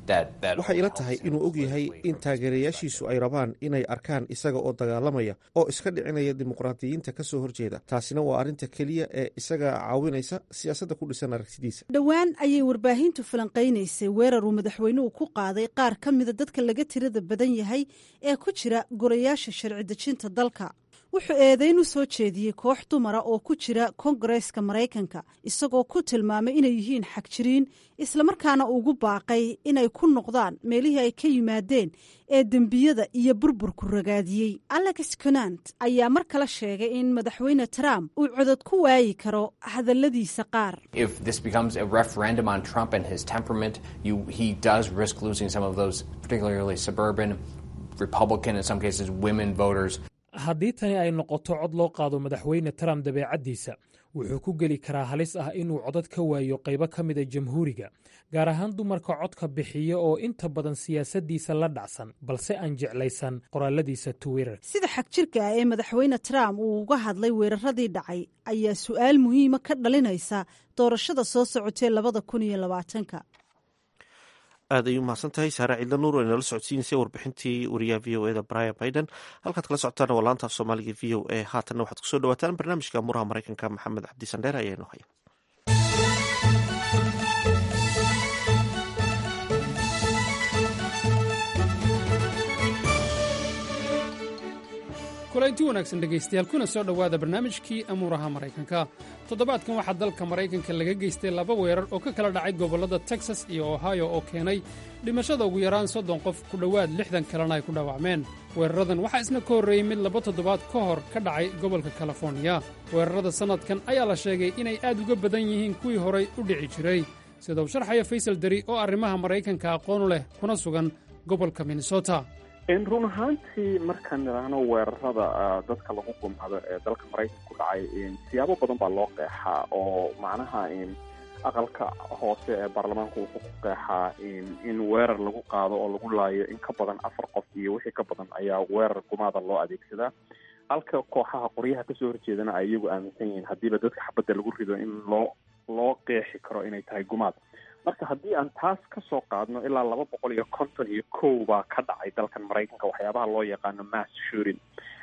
waxay ila tahay inuu og yahay in taageerayaashiisu ay rabaan inay arkaan isaga oo dagaalamaya oo iska dhicinaya dimuqraadiyiinta ka soo horjeeda taasina waa arrinta keliya ee isaga caawinaysa siyaasadda ku dhisan aragtidiisa dhowaan ayay warbaahintu falanqaynaysay weerar uu madaxweynuhu ku qaaday qaar ka mida dadka laga tirada badan yahay ee ku jira golayaasha sharci dejinta dalka wuxuu eedeyn u soo jeediyey koox dumara oo ku jira kongareeska maraykanka isagoo ku tilmaamay inay yihiin xagjiriin islamarkaana ugu baaqay inay ku noqdaan meelihii ay ka yimaadeen ee dembiyada iyo burburku ragaadiyey alex conant ayaa mar kale sheegay in madaxweyne trump uu codod ku waayi karo hadalladiisa qaar haddii tani ay noqoto cod loo qaado madaxweyne trump dabeecaddiisa wuxuu ku geli karaa halis ah inuu codad ka waayo qaybo ka mida jamhuuriga gaar ahaan dumarka codka bixiya oo inta badan siyaasaddiisa la dhacsan balse aan jeclaysan qoraaladiisa twitter sida xagjirka ah ee madaxweyne trump uu uga hadlay weeraradii dhacay ayaa su'aal muhiima ka dhalinaysa doorashada soo socotee labada kun iyo labaatanka aad ayuu mahadsan tahay saare ciidla nuur oo inala socodsiineysay warbixintii wariyaha v o eda brian biden halkaad kala socotaana waa laanta af soomaaliga v o e haatanna waxaad kusoo dhawaataan barnaamijka muraha maraykanka maxamed cabdi sandheer ayaa inoo haya kulanti wanaagsan dhegaystayaal kuna soo dhowaada barnaamijkii amuuraha maraykanka toddobaadkan waxaa dalka maraykanka laga geystay laba weerar oo ka kala dhacay gobollada texas iyo ohio oo keenay dhimashada ugu yaraan soddon qof ku dhowaad lixdan kalena ay ku dhaawacmeen weeraradan waxaa isna ka horreeyey mid laba toddobaad ka hor ka dhacay gobolka kaliforniya weerarada sannadkan ayaa la sheegay inay aad uga badan yihiin kuwii horay u dhici jiray sida uu sharxaya faysal deri oo arrimaha maraykanka aqoonu leh kuna sugan gobolka minnesota run ahaantii markaan nidhaahno weerarada dadka lagu gumado ee dalka maraykanka ku dhacay siyaabo badan baa loo qeexaa oo macnaha aqalka hoose ee baarlamaanku wuxuu ku qeexaa in weerar lagu qaado oo lagu laayo in ka badan afar qof iyo wixii ka badan ayaa weerar gumaada loo adeegsadaa halka kooxaha qoryaha kasoo horjeedana ay iyagu aaminsan yihiin haddiiba dadka xabadda lagu rido in loo loo qeexi karo inay tahay gumaad marka haddii aan taas ka soo qaadno ilaa laba boqol iyo konton iyo kow baa ka dhacay dalkan maraykanka waxyaabaha loo yaqaano mass shooting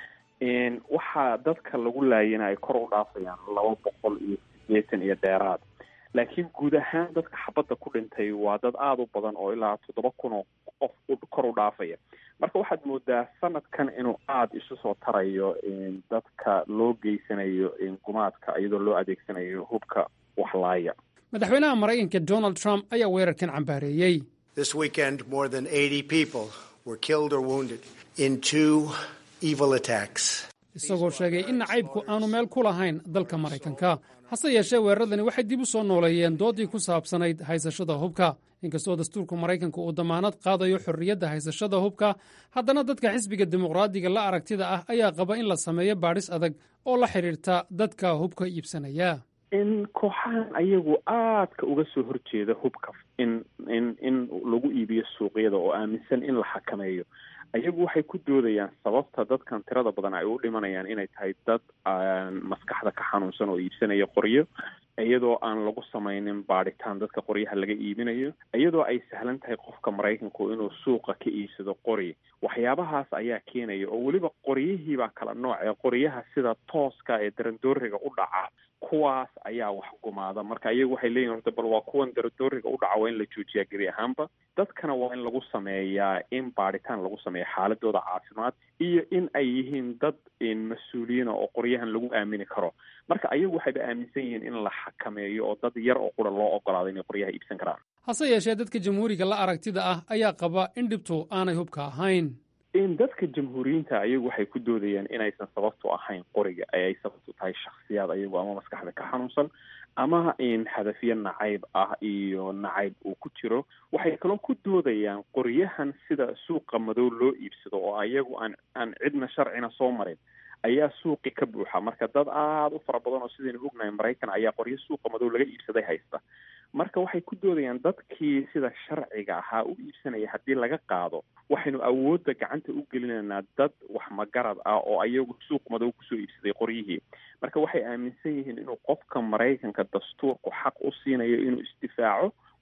waxaa dadka lagu laayana ay kor u dhaafayaan laba boqol iyo sideetan iyo dheeraad laakiin guud ahaan dadka xabadda ku dhintay waa dad aada u badan oo ilaa toddoba kun oo qof kor u dhaafaya marka waxaad moodaa sanadkan inuu aada isu soo tarayo dadka loo geysanayo gumaadka iyadoo loo adeegsanayo hubka waxlaaya madaxweynaha maraykanka donald trump ayaa weerarkan cambaareeyey This weekend, more than 80 people were killed or wounded in two evil attacks. isagoo sheegay in nacaybku aanu meel ku lahayn dalka maraykanka hase yeeshee weeraradani waxay dib u soo nooleeyeen doodii ku saabsanayd haysashada hubka inkastoo dastuurka maraykanka uu damaanad qaadayo xorriyadda haysashada hubka haddana dadka xisbiga dimuqraadiga la aragtida ah ayaa qaba in la sameeyo baadhis adag oo la xidhiirta dadka hubka iibsanaya in kooxahan ayagu aadka uga soo horjeeda hubka in in in lagu iibiyo suuqyada oo aaminsan in la xakameeyo ayagu waxay ku doodayaan sababta dadkan tirada badan ay u dhimanayaan inay tahay dad maskaxda ka xanuunsan oo iibsanaya qoryo iyadoo aan lagu samaynin baadhitaan dadka qoryaha laga iibinayo iyadoo ay sahlan tahay qofka maraykanku inuu suuqa ka iibsado qori waxyaabahaas ayaa keenaya oo weliba qoryihiibaa kala nooc ee qoryaha sida tooska ee darandooriga u dhaca kuwaas ayaa wax gumaada marka iyagu waxay leeyihin horta bal waa kuwan darandooriga u dhaca waa in la joojiyaa gebi ahaanba dadkana waa in lagu sameeyaa in baadhitaan lagu sameeya xaaladooda caafimaad iyo in ay yihiin dad mas-uuliyiina oo qoryahan lagu aamini karo marka ayagu waxayba aaminsan yihiin in la xakameeyo oo dad yar oo qura loo ogolaado inay qoryaha iibsan karaan hase yeeshee dadka jamhuuriga la aragtida ah ayaa qaba in dhibtu aanay hubka ahayn in dadka jamhuuriyiinta ayagu waxay ku doodayaan inaysan sababtu ahayn qoriga ee ay sababtu tahay shakhsiyaad ayagu ama maskaxda ka xanuunsan ama in hadafyo nacayb ah iyo nacayb uu ku jiro waxay kaloo ku doodayaan qoryahan sida suuqa madow loo iibsado oo ayagu aan aan cidna sharcina soo marin ayaa suuqi ka buuxa marka dad aada u fara badan oo sidaynu ognahay maraykan ayaa qoryo suuqa madow laga iibsaday haysta marka waxay ku doodayaan dadkii sida sharciga ahaa u iibsanaya haddii laga qaado waxaynu awoodda gacanta u gelinaynaa dad wax magarad ah oo ayagu suuq madow kusoo iibsaday qoryihii marka waxay aaminsan yihiin inuu qofka maraykanka dastuurku xaq u siinayo inuu isdifaaco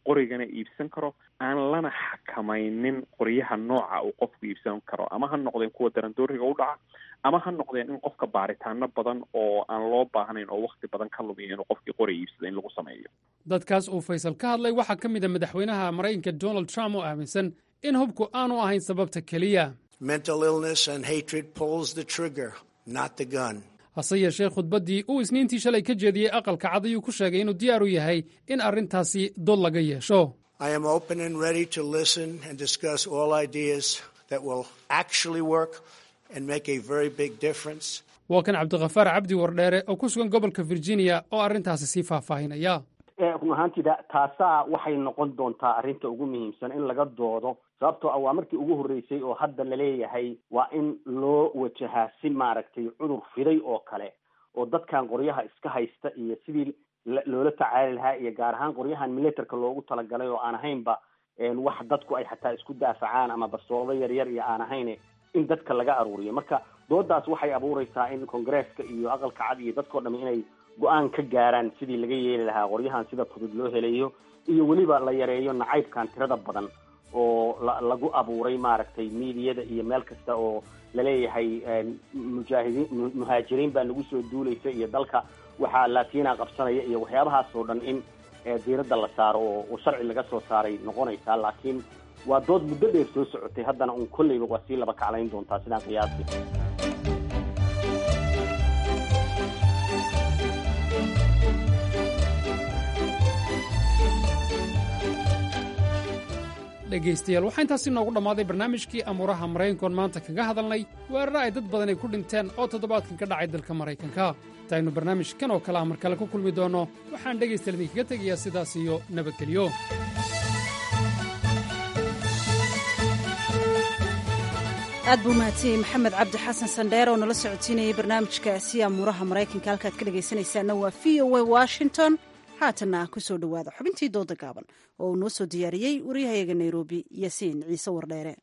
qorigana iibsan karo aan lana xakamaynin qoryaha nooca uu qofku iibsan karo ama ha noqdeen kuwa darandooriga u dhaca ama ha noqdeen in qofka baaritaano badan oo aan loo baahnayn oo wakti badan ka lumiya inuu qofkii qori iibsada in lagu sameeyo dadkaas uu faysal ka hadlay waxaa ka mid a madaxweynaha maraykanka donald trump oo aaminsan in hubku aanu ahayn sababta keliya Mental illness and hatred pulls the trigger, not the gun. hase yeeshee khudbaddii uu isniintii shalay ka jeediyey aqalka cad ayuu ku sheegay inuu diyaar u yahay in arrintaasi dood laga yeesho I am open and ready to listen and discuss all ideas that will actually work and make a very big difference. waa kan cabdikhafaar cabdi wardheere oo ku sugan gobolka virginia oo arrintaasi sii faahfaahinaya run ahaantiida taasaa waxay noqon doontaa arrinta ugu muhiimsan in laga doodo sababtoo ah waa markii ugu horreysay oo hadda laleeyahay waa in loo wajahaa si maaragtay cudur fiday oo kale oo dadkan qoryaha iska haysta iyo sidii loola tacaali lahaa iyo gaar ahaan qoryahan militerka loogu talagalay oo aan ahaynba wax dadku ay xataa isku daafacaan ama bastoolado yaryar iyo aan ahayn in dadka laga aruuriyo marka doodaas waxay abuureysaa in congresska iyo aqalka cad iyo dadkao dham inay go-aan ka gaaraan sidii laga yeeli lahaa qoryahan sida fudud loo helayo iyo weliba la yareeyo nacaybkan tirada badan oo lagu abuuray maaragtay miidiyada iyo meel kasta oo laleeyahay mujaahidiin muhaajiriin baa nagu soo duulaysa iyo dalka waxaa laatiina qabsanaya iyo waxyaabahaas oo dhan in diiradda la saaro oo sharci laga soo saaray noqonaysaa laakiin waa dood muddo dheer soo socotay haddana un kolleyba waa sii laba kaclayn doontaa sidaan qiyaasi dhegaystayaal waxaa intaasi noogu dhammaaday barnaamijkii amuuraha maraykankoon maanta kaga hadalnay weeraro ay dad badani ku dhinteen oo toddobaadkan ka dhacay dalka maraykanka intaynu barnaamijkan oo kale ah mar kale ku kulmi doonno waxaan dhegaystayaal idinkaga tegayaa sidaas iyo nabadgelyo aad buu mahadsan yahay maxamed cabdi xasan sandheer oo nala socodsiinayay barnaamijkaasi amuuraha maraykanka halkaad ka dhegaysanaysaana waa v o a washington haatanna ku soo dhowaada xubintii dooda gaaban oo uu noo soo diyaariyey waryahayaga nairobi yasiin ciise wardheere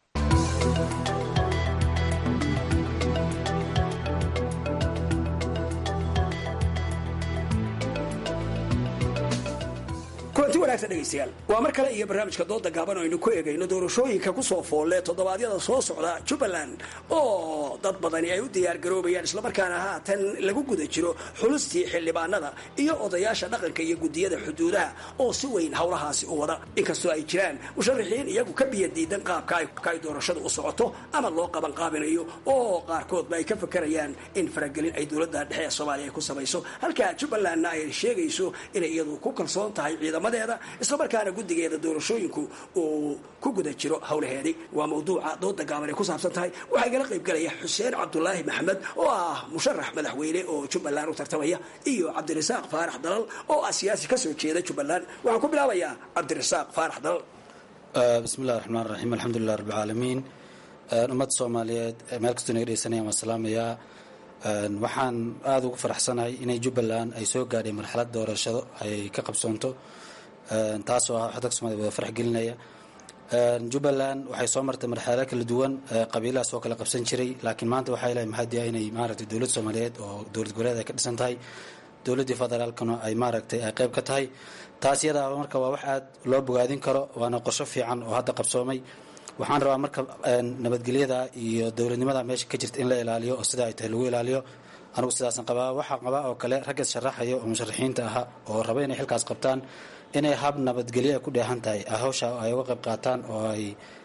kulanti wanaagsan dhegaystayaal waa mar kale iyo barnaamijka dooda gaaban oo aynu ku eegayno doorashooyinka ku soo foolle toddobaadyada soo socda jubbaland oo dad badani ay u diyaargaroobayaan islamarkaana haatan lagu guda jiro xulustii xildhibaanada iyo odayaasha dhaqanka iyo gudiyada xuduudaha oo si weyn howlahaasi u wada inkastoo ay jiraan musharaxiin iyagu ka biya diidan qaabka ay doorashada u socoto ama loo qaban qaabinayo oo qaarkoodba ay ka fakarayaan in faragelin ay dowladda dhexe ee soomaaliya ay ku samayso halka jubbalandna ay sheegayso inay iyadu ku kalsoon tahay ciidamada islamarkaana guddigeeda doorashooyinku uu ku guda jiro howlaheedii waa mawduuca dooda gaaban ay ku saabsan tahay waxaa igala qayb galaya xuseen cabdulaahi maxamed oo ah musharax madaxweyne oo jubbaland u tartamaya iyo cabdirasaaq faarax dalal oo ah siyaasi kasoo jeeda jubbaland waxaan ku bilaabayaa cabdirasaaq faarax dalal bismillahi raxmaan raxiim alxamdulilah rabbilcaalamiin ummadda soomaaliyeed meel kastoo naga dhegeysanayaan waan salaamayaa waxaan aada ugu faraxsanahay inay jubbaland ay soo gaadhay marxalad doorashado ay ka qabsoonto taasoo ah wax dadka somaaliya wada farax gelinaya jubbaland waxay soo martay marxalado kala duwan qabiilahaas oo kala qabsan jiray laakiin maanta waxaa ilahay mahadiya inay maaragtay dowlad soomaaliyeed oo dowlad goboleed ay ka dhisan tahay dowladdii federaalkana ay maaragtay ay qayb ka tahay taas iyadaa marka waa wax aad loo bogaadin karo waana qorsho fiican oo hadda qabsoomay waxaan rabaa marka nabadgelyada iyo dowladnimada meesha ka jirta in la ilaaliyo oo sidaa ay tahay lagu ilaaliyo anigu sidaasan qabaa waxaa qabaa oo kale ragga sharaxaya oo musharaxiinta ahaa oo raba inay xilkaas qabtaan inay hab nabadgelyo ay ku dheehan tahay hawsha ay uga qayb qaataan oo ay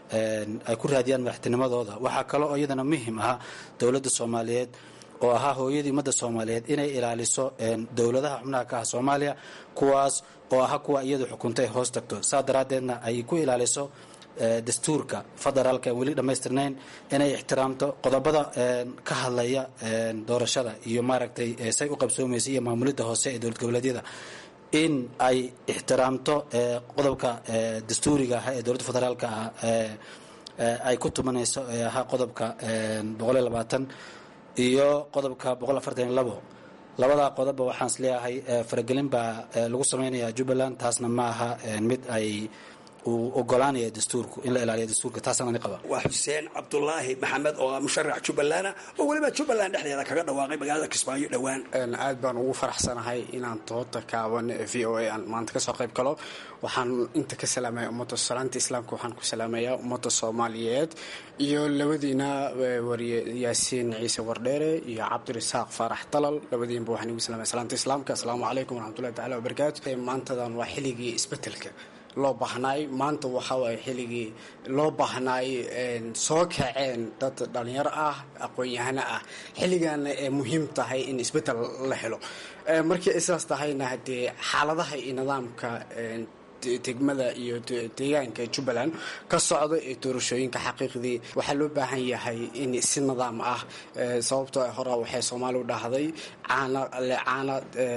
ay ku raadiyaan madaxtinimadooda waxaa kale oo iyadana muhim ahaa dowladda soomaaliyeed oo ahaa hooyadii ummadda soomaaliyeed inay ilaaliso dowladaha xubnaha ka ah soomaaliya kuwaas oo ahaa kuwa iyadu xukuntay hoos tagto saa daraaddeedna ay ku ilaaliso dastuurka federaalka aan weli dhammaystirnayn inay ixtiraamto qodobada ka hadlaya doorashada iyo maaragtay say u qabsoomaysa iyo maamulidda hoose ee dowlad goboleedyada in ay ixtiraamto qodobka dastuuriga ah ee dowladda federaalka ah ay ku tumanayso ee ahaa qodobka boqoliyo labaatan iyo qodobka boqol afartan iyo labo labadaa qodobba waxaan is leeyahay faragelin baa lagu samaynayaa jubbaland taasna ma aha mid ay uu ogolaanaya dastuurku in la ilaaliyo dastuurka taasaan ani qaba waa xuseen cabdulaahi maxamed oo ah musharax jubbaland ah oo weliba jubbaland dhexdeeda kaga dhawaaqay magaalada kismaayo dhowaan aad baan ugu faraxsanahay inaan toota kaaban v o a aan maanta kasoo qayb galo waxaan inta ka salaamaya ummadda salaanta islaamka waxaan ku salaamayaa ummadda soomaaliyeed iyo labadiina wariye yaasiin ciise wardheere iyo cabdirasaaq faarax dalal labadiinba waxaan igu salaamaya salaanta islaamka asalaamu calaykum waraxmatullahi tacala wabarakaatu maantadan waa xilligii isbedelka loo baahnaay maanta waxaa waaye xilligii loo baahnaay soo kaceen dad dhalinyaro ah aqoon-yahano ah xilligaana ee muhiim tahay in isbeddel la helo markii ay sidaas tahayna haddee xaaladaha iyo nidaamka degmada iyo deegaanka jubbaland ka socda ee doorashooyinka xaqiiqdii waxaa loo baahan yahay in si nidaam ah sababtoo hore waxay soomaaliu dhahday caana caana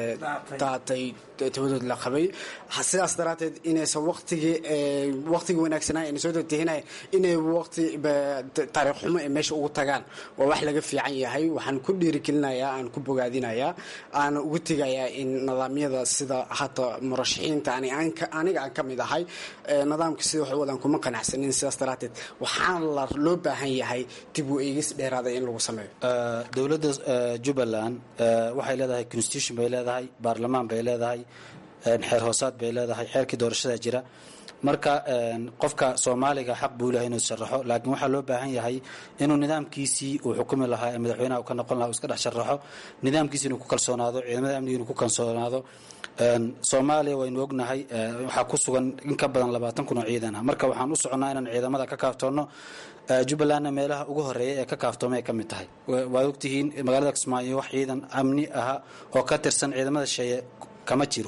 daatay tabadood la qabay sidaas daraadteed inaysan waqtigii waqtigii wanaagsanaa ayna soo degtehinay inay waqti taariikh xumo ee meesha ugu tagaan waa wax laga fiican yahay waxaan ku dhiirigelinayaa aan ku bogaadinayaa aan ugu tegayaa in nidaamyada sida hata murashaxiinta aniga aan ka mid ahay nidaamka sida wax wadaan kuma qanacsanin sidaas daraadteed waxaan la loo baahan yahay dib u eegis dheeraada in lagu sameeyo dowladda jubbaland waxay leedahay constitution bay leedahay baarlamaan bay leedahay xeer hoosaad bay leedahay xeerkii doorashada jira marka qofka soomaaliga xaq buu lehay inuu sharaxo laakiin waxaa loo baahan yahay inuu nidaamkiisii uu xukumi lahaa ee madaxweynaha uu ka noqon laha uu iska dhex sharaxo nidaamkiisi inuu ku kalsoonaado ciidamada amniga inuu ku kalsoonaado soomaaliya waynu ognahay waxaa ku sugan in ka badan labaatan kun oo ciidan ah marka waxaan u soconnaa inaan ciidamada ka kaaftoonno jubbalandna meelaha ugu horeeya ee ka kaaftoomay ay ka mid tahay waad ogtihiin magaalada kismaayo wax ciidan amni aha oo ka tirsan ciidamada sheeye kama jiro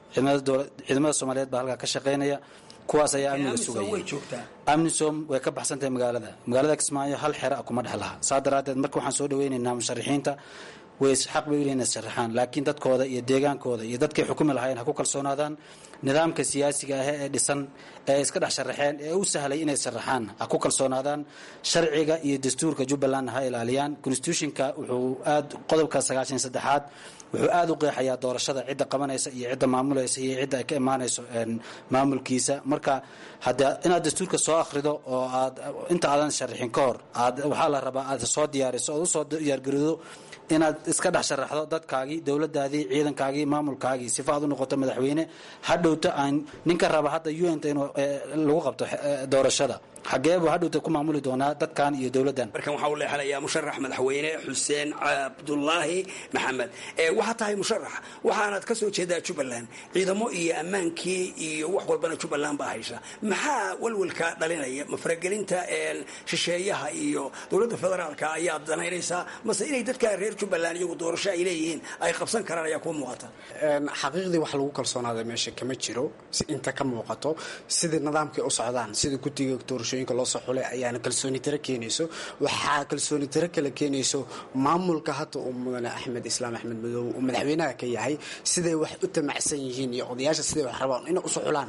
ciidamada soomaaliyeed baa halkaa ka shaqaynaya kuwaas ayaa amniga sugaya amnisom way ka baxsantahay magaalada magaalada kismaayo hal xera a kuma dhex laha saa daraaddeed marka waxaan soo dhaweynaynaa musharaxiinta way xaq bay ulehin sharaxaan laakiin dadkooda iyo deegaankooda iyo dadkay xukumi lahaayeen ha ku kalsoonaadaan nidaamka siyaasiga ah ee dhisan ee iska dhex sharaxeen ee u sahlay inay sharaxaan ha ku kalsoonaadaan sharciga iyo dastuurka jubbalandna ha ilaaliyaan constitutionka wuxuu aad qodobka sagaashan saddexaad wuxuu aada u qeexayaa doorashada cidda qabanaysa iyo cidda maamulaysa iyo cidda ay ka imaanayso maamulkiisa marka hadda inaad dastuurka soo akhrido oo aad inta aadan sharaxin ka hor aad waxaa la rabaa aad soo diyaariso ood usoo diyaargaroodo inaad iska dhex sharaxdo dadkaagii dowladaadii ciidankaagii maamulkaagii sifa aad u noqoto madaxweyne hadhowta aan ninka raba hadda un t inuu lagu qabto doorashada xageebu hadhowta ku maamuli doonaa dadkan iyo dowladdan markan waxaa u leexanayaa musharax madaxweyne xuseen cabdulaahi maxamed waxaa tahay musharax waxaanaad ka soo jeedaa jubbaland ciidamo iyo ammaankii iyo wax walbana jubbaland baa haysa maxaa walwalka dhalinaya ma faragelinta shisheeyaha iyo dowladda federaalka ayaad danaynaysaa mase inay dadka reer jubbaland iyagu doorasho ay leeyihiin ay qabsan karaan ayaa kuu muuqata xaqiiqdii wax lagu kalsoonaada meesha kama jiro inta ka muuqato sidai nidaamkay u socdaan sida guddiga doorashooyinka loo soo xulay ayaana kalsooni tiro keenayso waxaa kalsooni tiro kale keenayso maamulka hadda uu mudane axmed islaam axmed madoobe uu madaxweynaha ka yahay siday wax u tamacsan yihiin iyo odayaasha siday wax rabaan inay usoo xulaan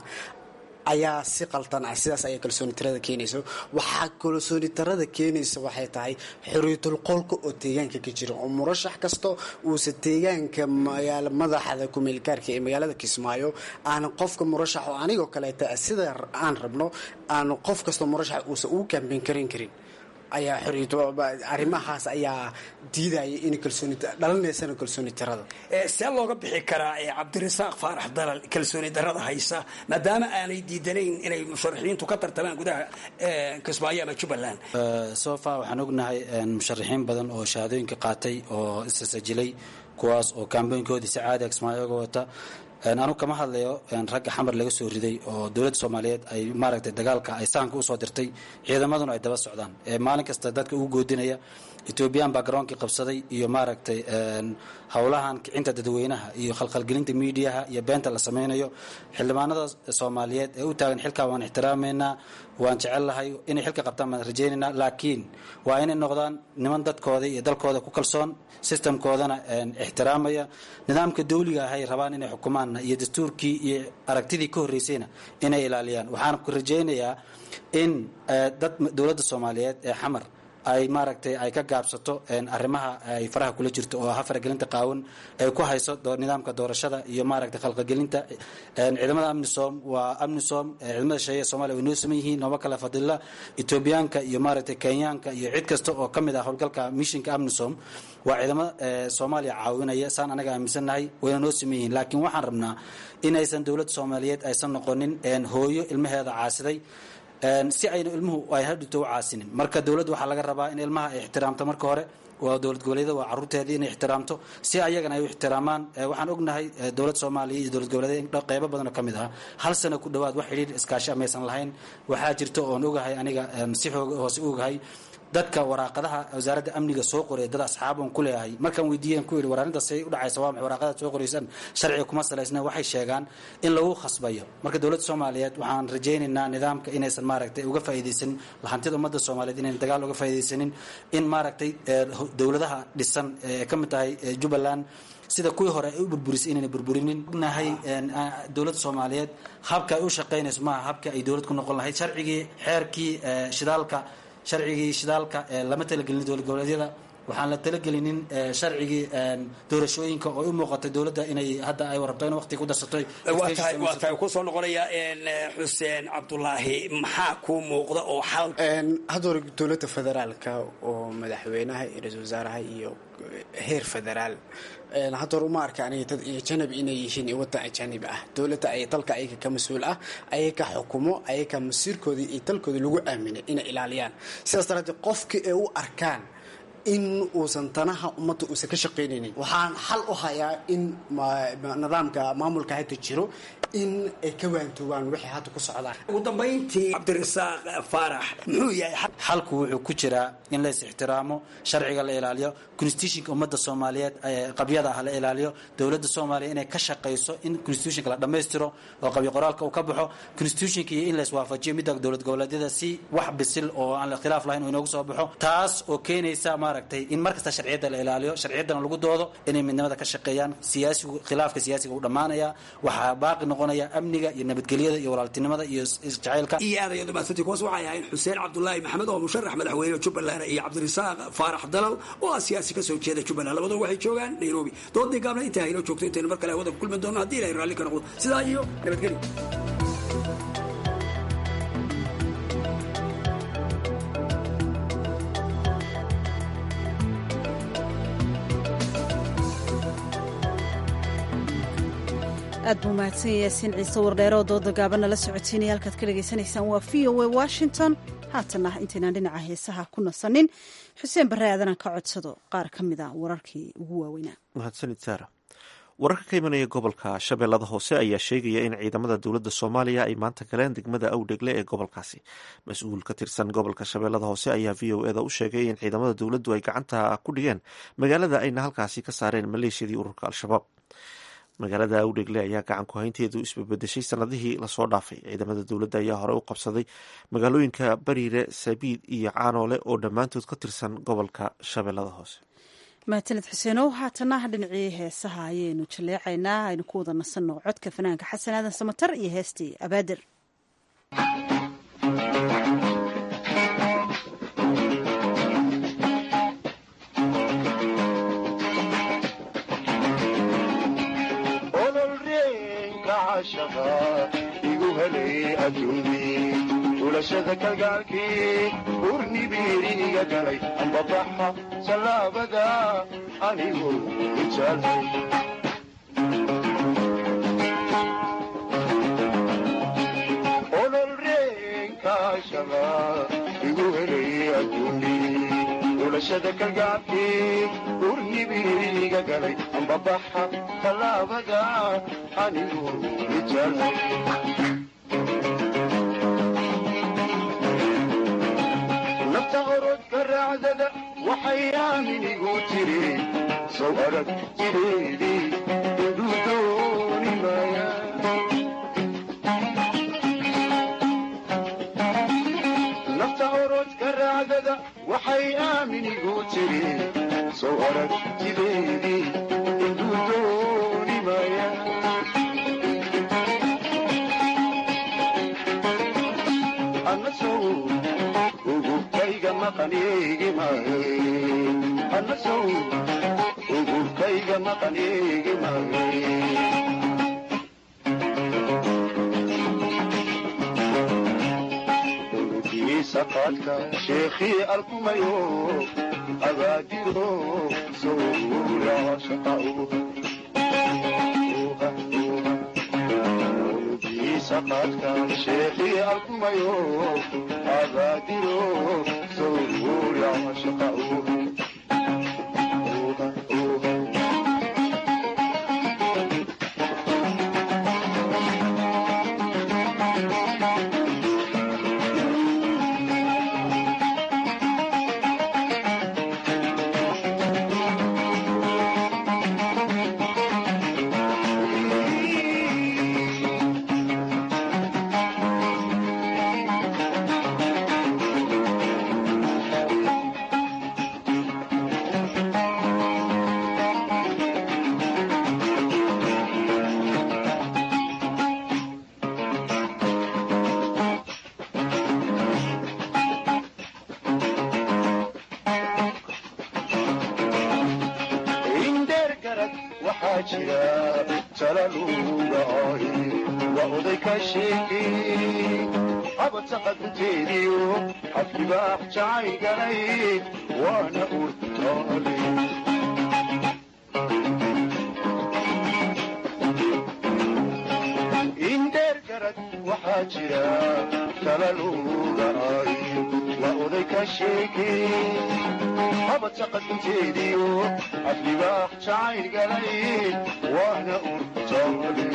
ayaa si qaldan ah sidaas ayaa kalsooni tirada keenayso waxaa kalsooni tirada keenaysa waxay tahay xorriyatul qolka oo deegaanka ka jira oo murashax kasta uusa deegaanka magaala madaxda kumeelgaarka ee magaalada kismaayo aan qofka murashax oo anigoo kaleeta sida aan rabno aan qof kasta murashax uusa ugu kaambeyn karin karin ayaa arrimahaas ayaa diidaya in kalsooni dhalinaysana kalsooni tirada see looga bixi karaa cabdirasaaq faarax dalal kalsooni darada haysa maadaama aanay diidanayn inay musharaxiintu ka tartamaan gudaha kismaayo ama jubbaland sofa waxaan ognahay musharaxiin badan oo shahaadooyinka qaatay oo isasajilay kuwaas oo kaambooyinkoodii si caadiga kismaayoga wata anu kama hadlayo ragga xamar laga soo riday oo dowladda soomaaliyeed ay maaragtay dagaalka ay sahanka usoo dirtay ciidamaduna ay daba socdaan maalin kasta dadka ugu goodinaya ethoobiyan baa garoonkii qabsaday iyo maaragtay howlahan kicinta dadweynaha iyo khalkhalgelinta miidiyaha iyo beenta la sameynayo xildhibaanada soomaaliyeed ee u taagan xilkaa waan ixtiraameynaa waan jecellahay inay xilka qabtaan baan rajaynaynaa laakiin waa inay noqdaan niman dadkooda iyo dalkooda ku kalsoon sistamkoodana ixtiraamaya nidaamka dawliga ahay rabaan inay xukumaanna iyo dastuurkii iyo aragtidii ka horreysayna inay ilaaliyaan waxaan ku rajaynayaa in dad dowladda soomaaliyeed ee xamar ay maaragtay ay ka gaabsato arrimaha ay faraha kula jirto oo ah faragelinta qaawan ay ku hayso nidaamka doorashada iyo maaragtay khalqagelinta ciidamada amnisom waa amnisom ciidamada shisheeye ee soomaaliya way noo saman yihiin nooma kala fadila etoobiyaanka iyo maaragtay kenyaanka iyo cid kasta oo ka mid ah howlgalka mishinka amnisom waa ciidamo soomaaliya caawinaya saan anaga aaminsannahay wayna noo saman yihiin laakiin waxaan rabnaa inaysan dowladda soomaaliyeed aysan noqonin hooyo ilmaheeda caasiday si ayna ilmuhu ay hadhito u caasinin marka dowladda waxaa laga rabaa in ilmaha ay ixtiraamto marka hore waa dowlad goboleedyada waa caruurteedii inay ixtiraamto si ayagana ay u ixtiraamaan waxaan ognahay dowlad soomaaliya iyo dowlad goboleedyada qeybo badan oo ka mid ah hal sano ku dhowaad wax xidhiir iskaashi amaysan lahayn waxaa jirta oon ogahay aniga si xoog hoose u ogahay dadka waraaqadaha wasaaradda amniga soo qoray dad asxaab on ku leeyahay markaan weydiiyeen ku yidhi waraarintaas say u dhacaysa waa maxay waraaqadaad soo qoraysaan sharciga kuma salaysna waxay sheegaan in lagu khasbayo marka dowladda soomaaliyeed waxaan rajaynaynaa nidaamka inaysan maaragtay uga faa'iidaysanin lahantida ummadda soomaaliyeed inayn dagaal uga faa'iidaysanin in maaragtay dowladaha dhisan ee ka mid tahay jubbaland sida kuwii hore ay u burburisay inayna burburinin ognahay dowladda soomaaliyeed habka ay u shaqaynayso maaha habka ay dowlad ku noqon lahayd sharcigii xeerkii shidaalka sharcigii shidaalka lama talagelin dowlad goboleedyada waxaan la talagelinin sharcigii doorashooyinka oo u muuqatay dowladda inay hadda ay rabto in waqti ku darsato waa tahay ku soo noqonaya xuseen cabdulaahi maxaa kuu muuqda oo xal hadda hore dowladda federaalka oo madaxweynaha iyo ra-iisul wasaaraha iyo heer federaal hadda hore uma arka aniga dad ajanabi inay yihiin waddan ajanibi ah dowladda ay dalka ayaga ka mas-uul ah ayaga xukumo ayaga masiirkoodii iyo dalkooda lagu aaminay inay ilaaliyaan sidaas daraaddeed qofkii ay u arkaan in uusan danaha ummadda uusan ka shaqaynaynin waxaan xal u hayaa in nidaamka maamulka hadda jiro in ay ka waantoobaan wixii hadda ku socdaan ugu dambayntii cabdirasaaq faarax muxuu yahay xalku wuxuu ku jiraa in lays ixtiraamo sharciga la ilaaliyo constitutionka ummadda soomaaliyeed qabyada ah la ilaaliyo dowladda soomaaliya inay ka shaqayso in constitutionka la dhammaystiro oo qabyo qoraalka uu ka baxo constitutionka iyo in lays waafajiyo midda dowlad goboleedyada si wax bisil oo aan ikhtilaaf lahayn uu inoogu soo baxo taas oo keenaysa maaragtay in markasta sharciyadda la ilaaliyo sharciyaddana lagu doodo inay midnimada ka shaqeeyaan siyaasigu khilaafka siyaasiga uu dhammaanaya waxaa baaqi noqonaya amniga iyo nabadgelyada iyo walaaltinimada iyo isjacaylka iyo aadaya dhamaansantii kuwaas waxay ahayn xuseen cabdulaahi maxamed oo musharax madaxweyne jubbaland iyo cabdirasaaq faarax dalal oo ah siyaasi ka soo jeeda jubbaland labadaba waxay joogaan nairobi doodii gaabna intaa haynoo joogto intaynu mar kale hawada ku kulmi doono haddii ilahay raalli ka noqdo sidaa iyo nabadgelyo aad buu mahadsan yahay yaasiin ciise wardheere oo dooda gaabanna la socotiinaya halkaad ka dhegaysanaysaan waa v o a washington haatana intaynaan dhinaca heesaha ku nasanin xuseen barre aadanaan ka codsado qaar ka mid a wararkii ugu waaweynaa mahadsanid saara wararka ka imanaya gobolka shabeellada hoose ayaa sheegaya in ciidamada dowladda soomaaliya ay maanta galeen degmada awdhegle ee gobolkaasi mas-uul ka tirsan gobolka shabeellada hoose ayaa v o eda u sheegay in ciidamada dowladdu ay gacanta ku dhigeen magaalada ayna halkaasi ka saareen maleeshiyadii ururka al-shabaab magaalada awdhegle ayaa gacan ku haynteedu isbabedeshay sanadihii lasoo dhaafay ciidamada dowladda ayaa hore u qabsaday magaalooyinka bariire sabiid iyo caanoole oo dhammaantood ka tirsan gobolka shabeellada hoose mahadsaned xuseenow haatana dhinacii heesaha ayaynu jaleecaynaa aynu ku wada nasanno codka fanaanka xasan aadan samatar iyo heestii abaadir igu helay adduunyii ulashada kalgaalkii urnibiiriga galay ambabaxa sallaabada anigu ijaalay ololreenkaashaba igu helay adduunyii ulashada kalgaalkii urnibiiriga galay ambabaxa sallaabada anigu ijaalay nafta orodka raacdada waxay aaminigu tiri sow arag jireedii indhuu dooni maaya nafta orodka raacdada waxay aaminigu tiri sow arag jireedii indhuu dooni maaya anasow ugubkayga maqanigi ugubkayga maqan eegi maayo saqaadka sheekhii alkumayo abaadiro sowra shaqau saqaadka sheekhii alkumayo abaadiro sowra shaqau indheer garad waxaa jira talalugaay waa oday ka sheekay habadsaqa dunteediyo xafkibaax jacay galay waana urtaale indheer garad waxaa jira talalugaay waa oday ka sheekay habadsaqa dunteediyo xafkibaax jacayl galay waana urtaale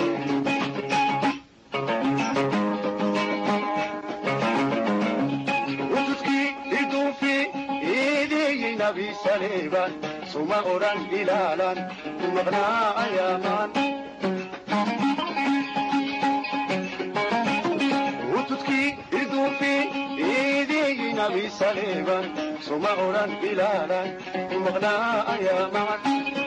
utudkii iduufi iideeyey nabi saleeban suma odhan ilaalan maqnaa ayaamaan utudkii iduufi iideeyey nabi saleeban suma odhan ilaalan maqnaa ayaamaan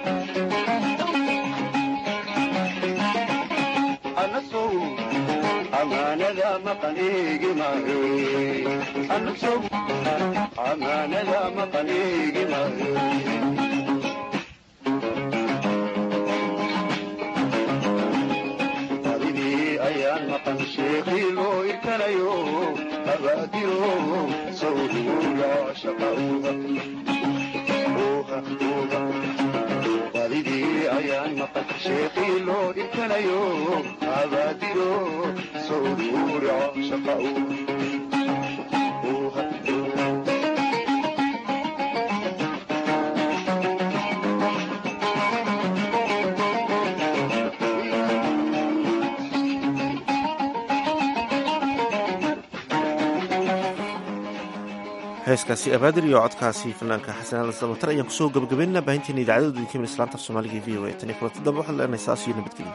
anasow amaanada maqan eegi maayo anasow amaanada maqan eegi maayo adidii ayaan maqan sheekii loo irkanayo abaadiro sawduya shaqauga adidii ayaan maqan sheekii loo irkanayo abaadiro sawduya shaqauga heeskaasi abaadir iyo codkaasi fanaanka xasan aadan samatar ayaan kusoo gabagabaynana baahinteena idaacadooda idinka min islaanta af soomaaliga e v o a tan iyo kulanti dambe waxaan leenahay saas iyo nabadgelyo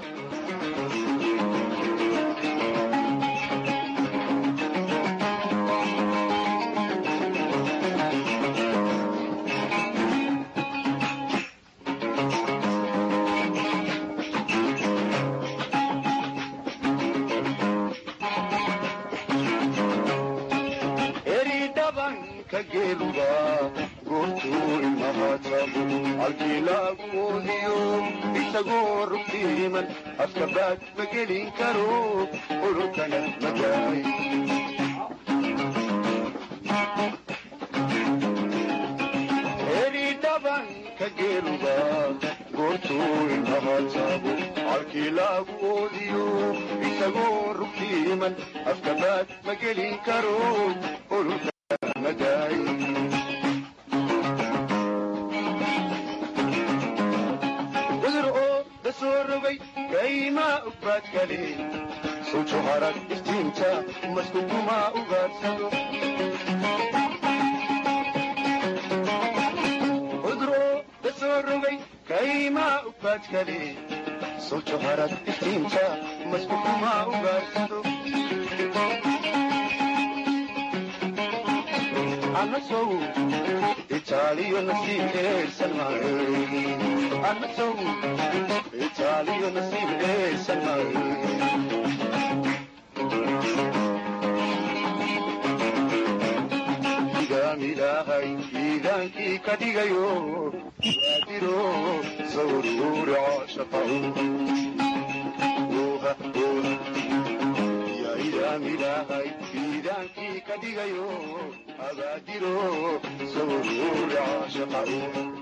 eri dhabanka geeluga goortuu ilmahaatabu halkii laagu oodiyo isagoo rugtiiman afka baad ma gelin karo ololkana magaay eri dhabanka geeluga goortuu ilmahaatabu halkii laagu oodiyo isagoo rugtiiman afka baad ma gelin karo ololkana magaay cudur oo da soo rogay kaymaa ugbaad kale sujo harag iftiinta maskukumaa ugaarsado cudur oo da soo rogay kaymaa ugbaad kale sujo harag iftiinta maskukumaa ugaarsado anasow itaaliyo nasiib eersan maayo anasow itaaliyo nasiib eersan maayo igaami ilaahay iidaankii ka dhigayo waadiro sawruura shaqaw ya idaam ilaahay iidaankii ka dhigayo abaadiro sawruura shaqaw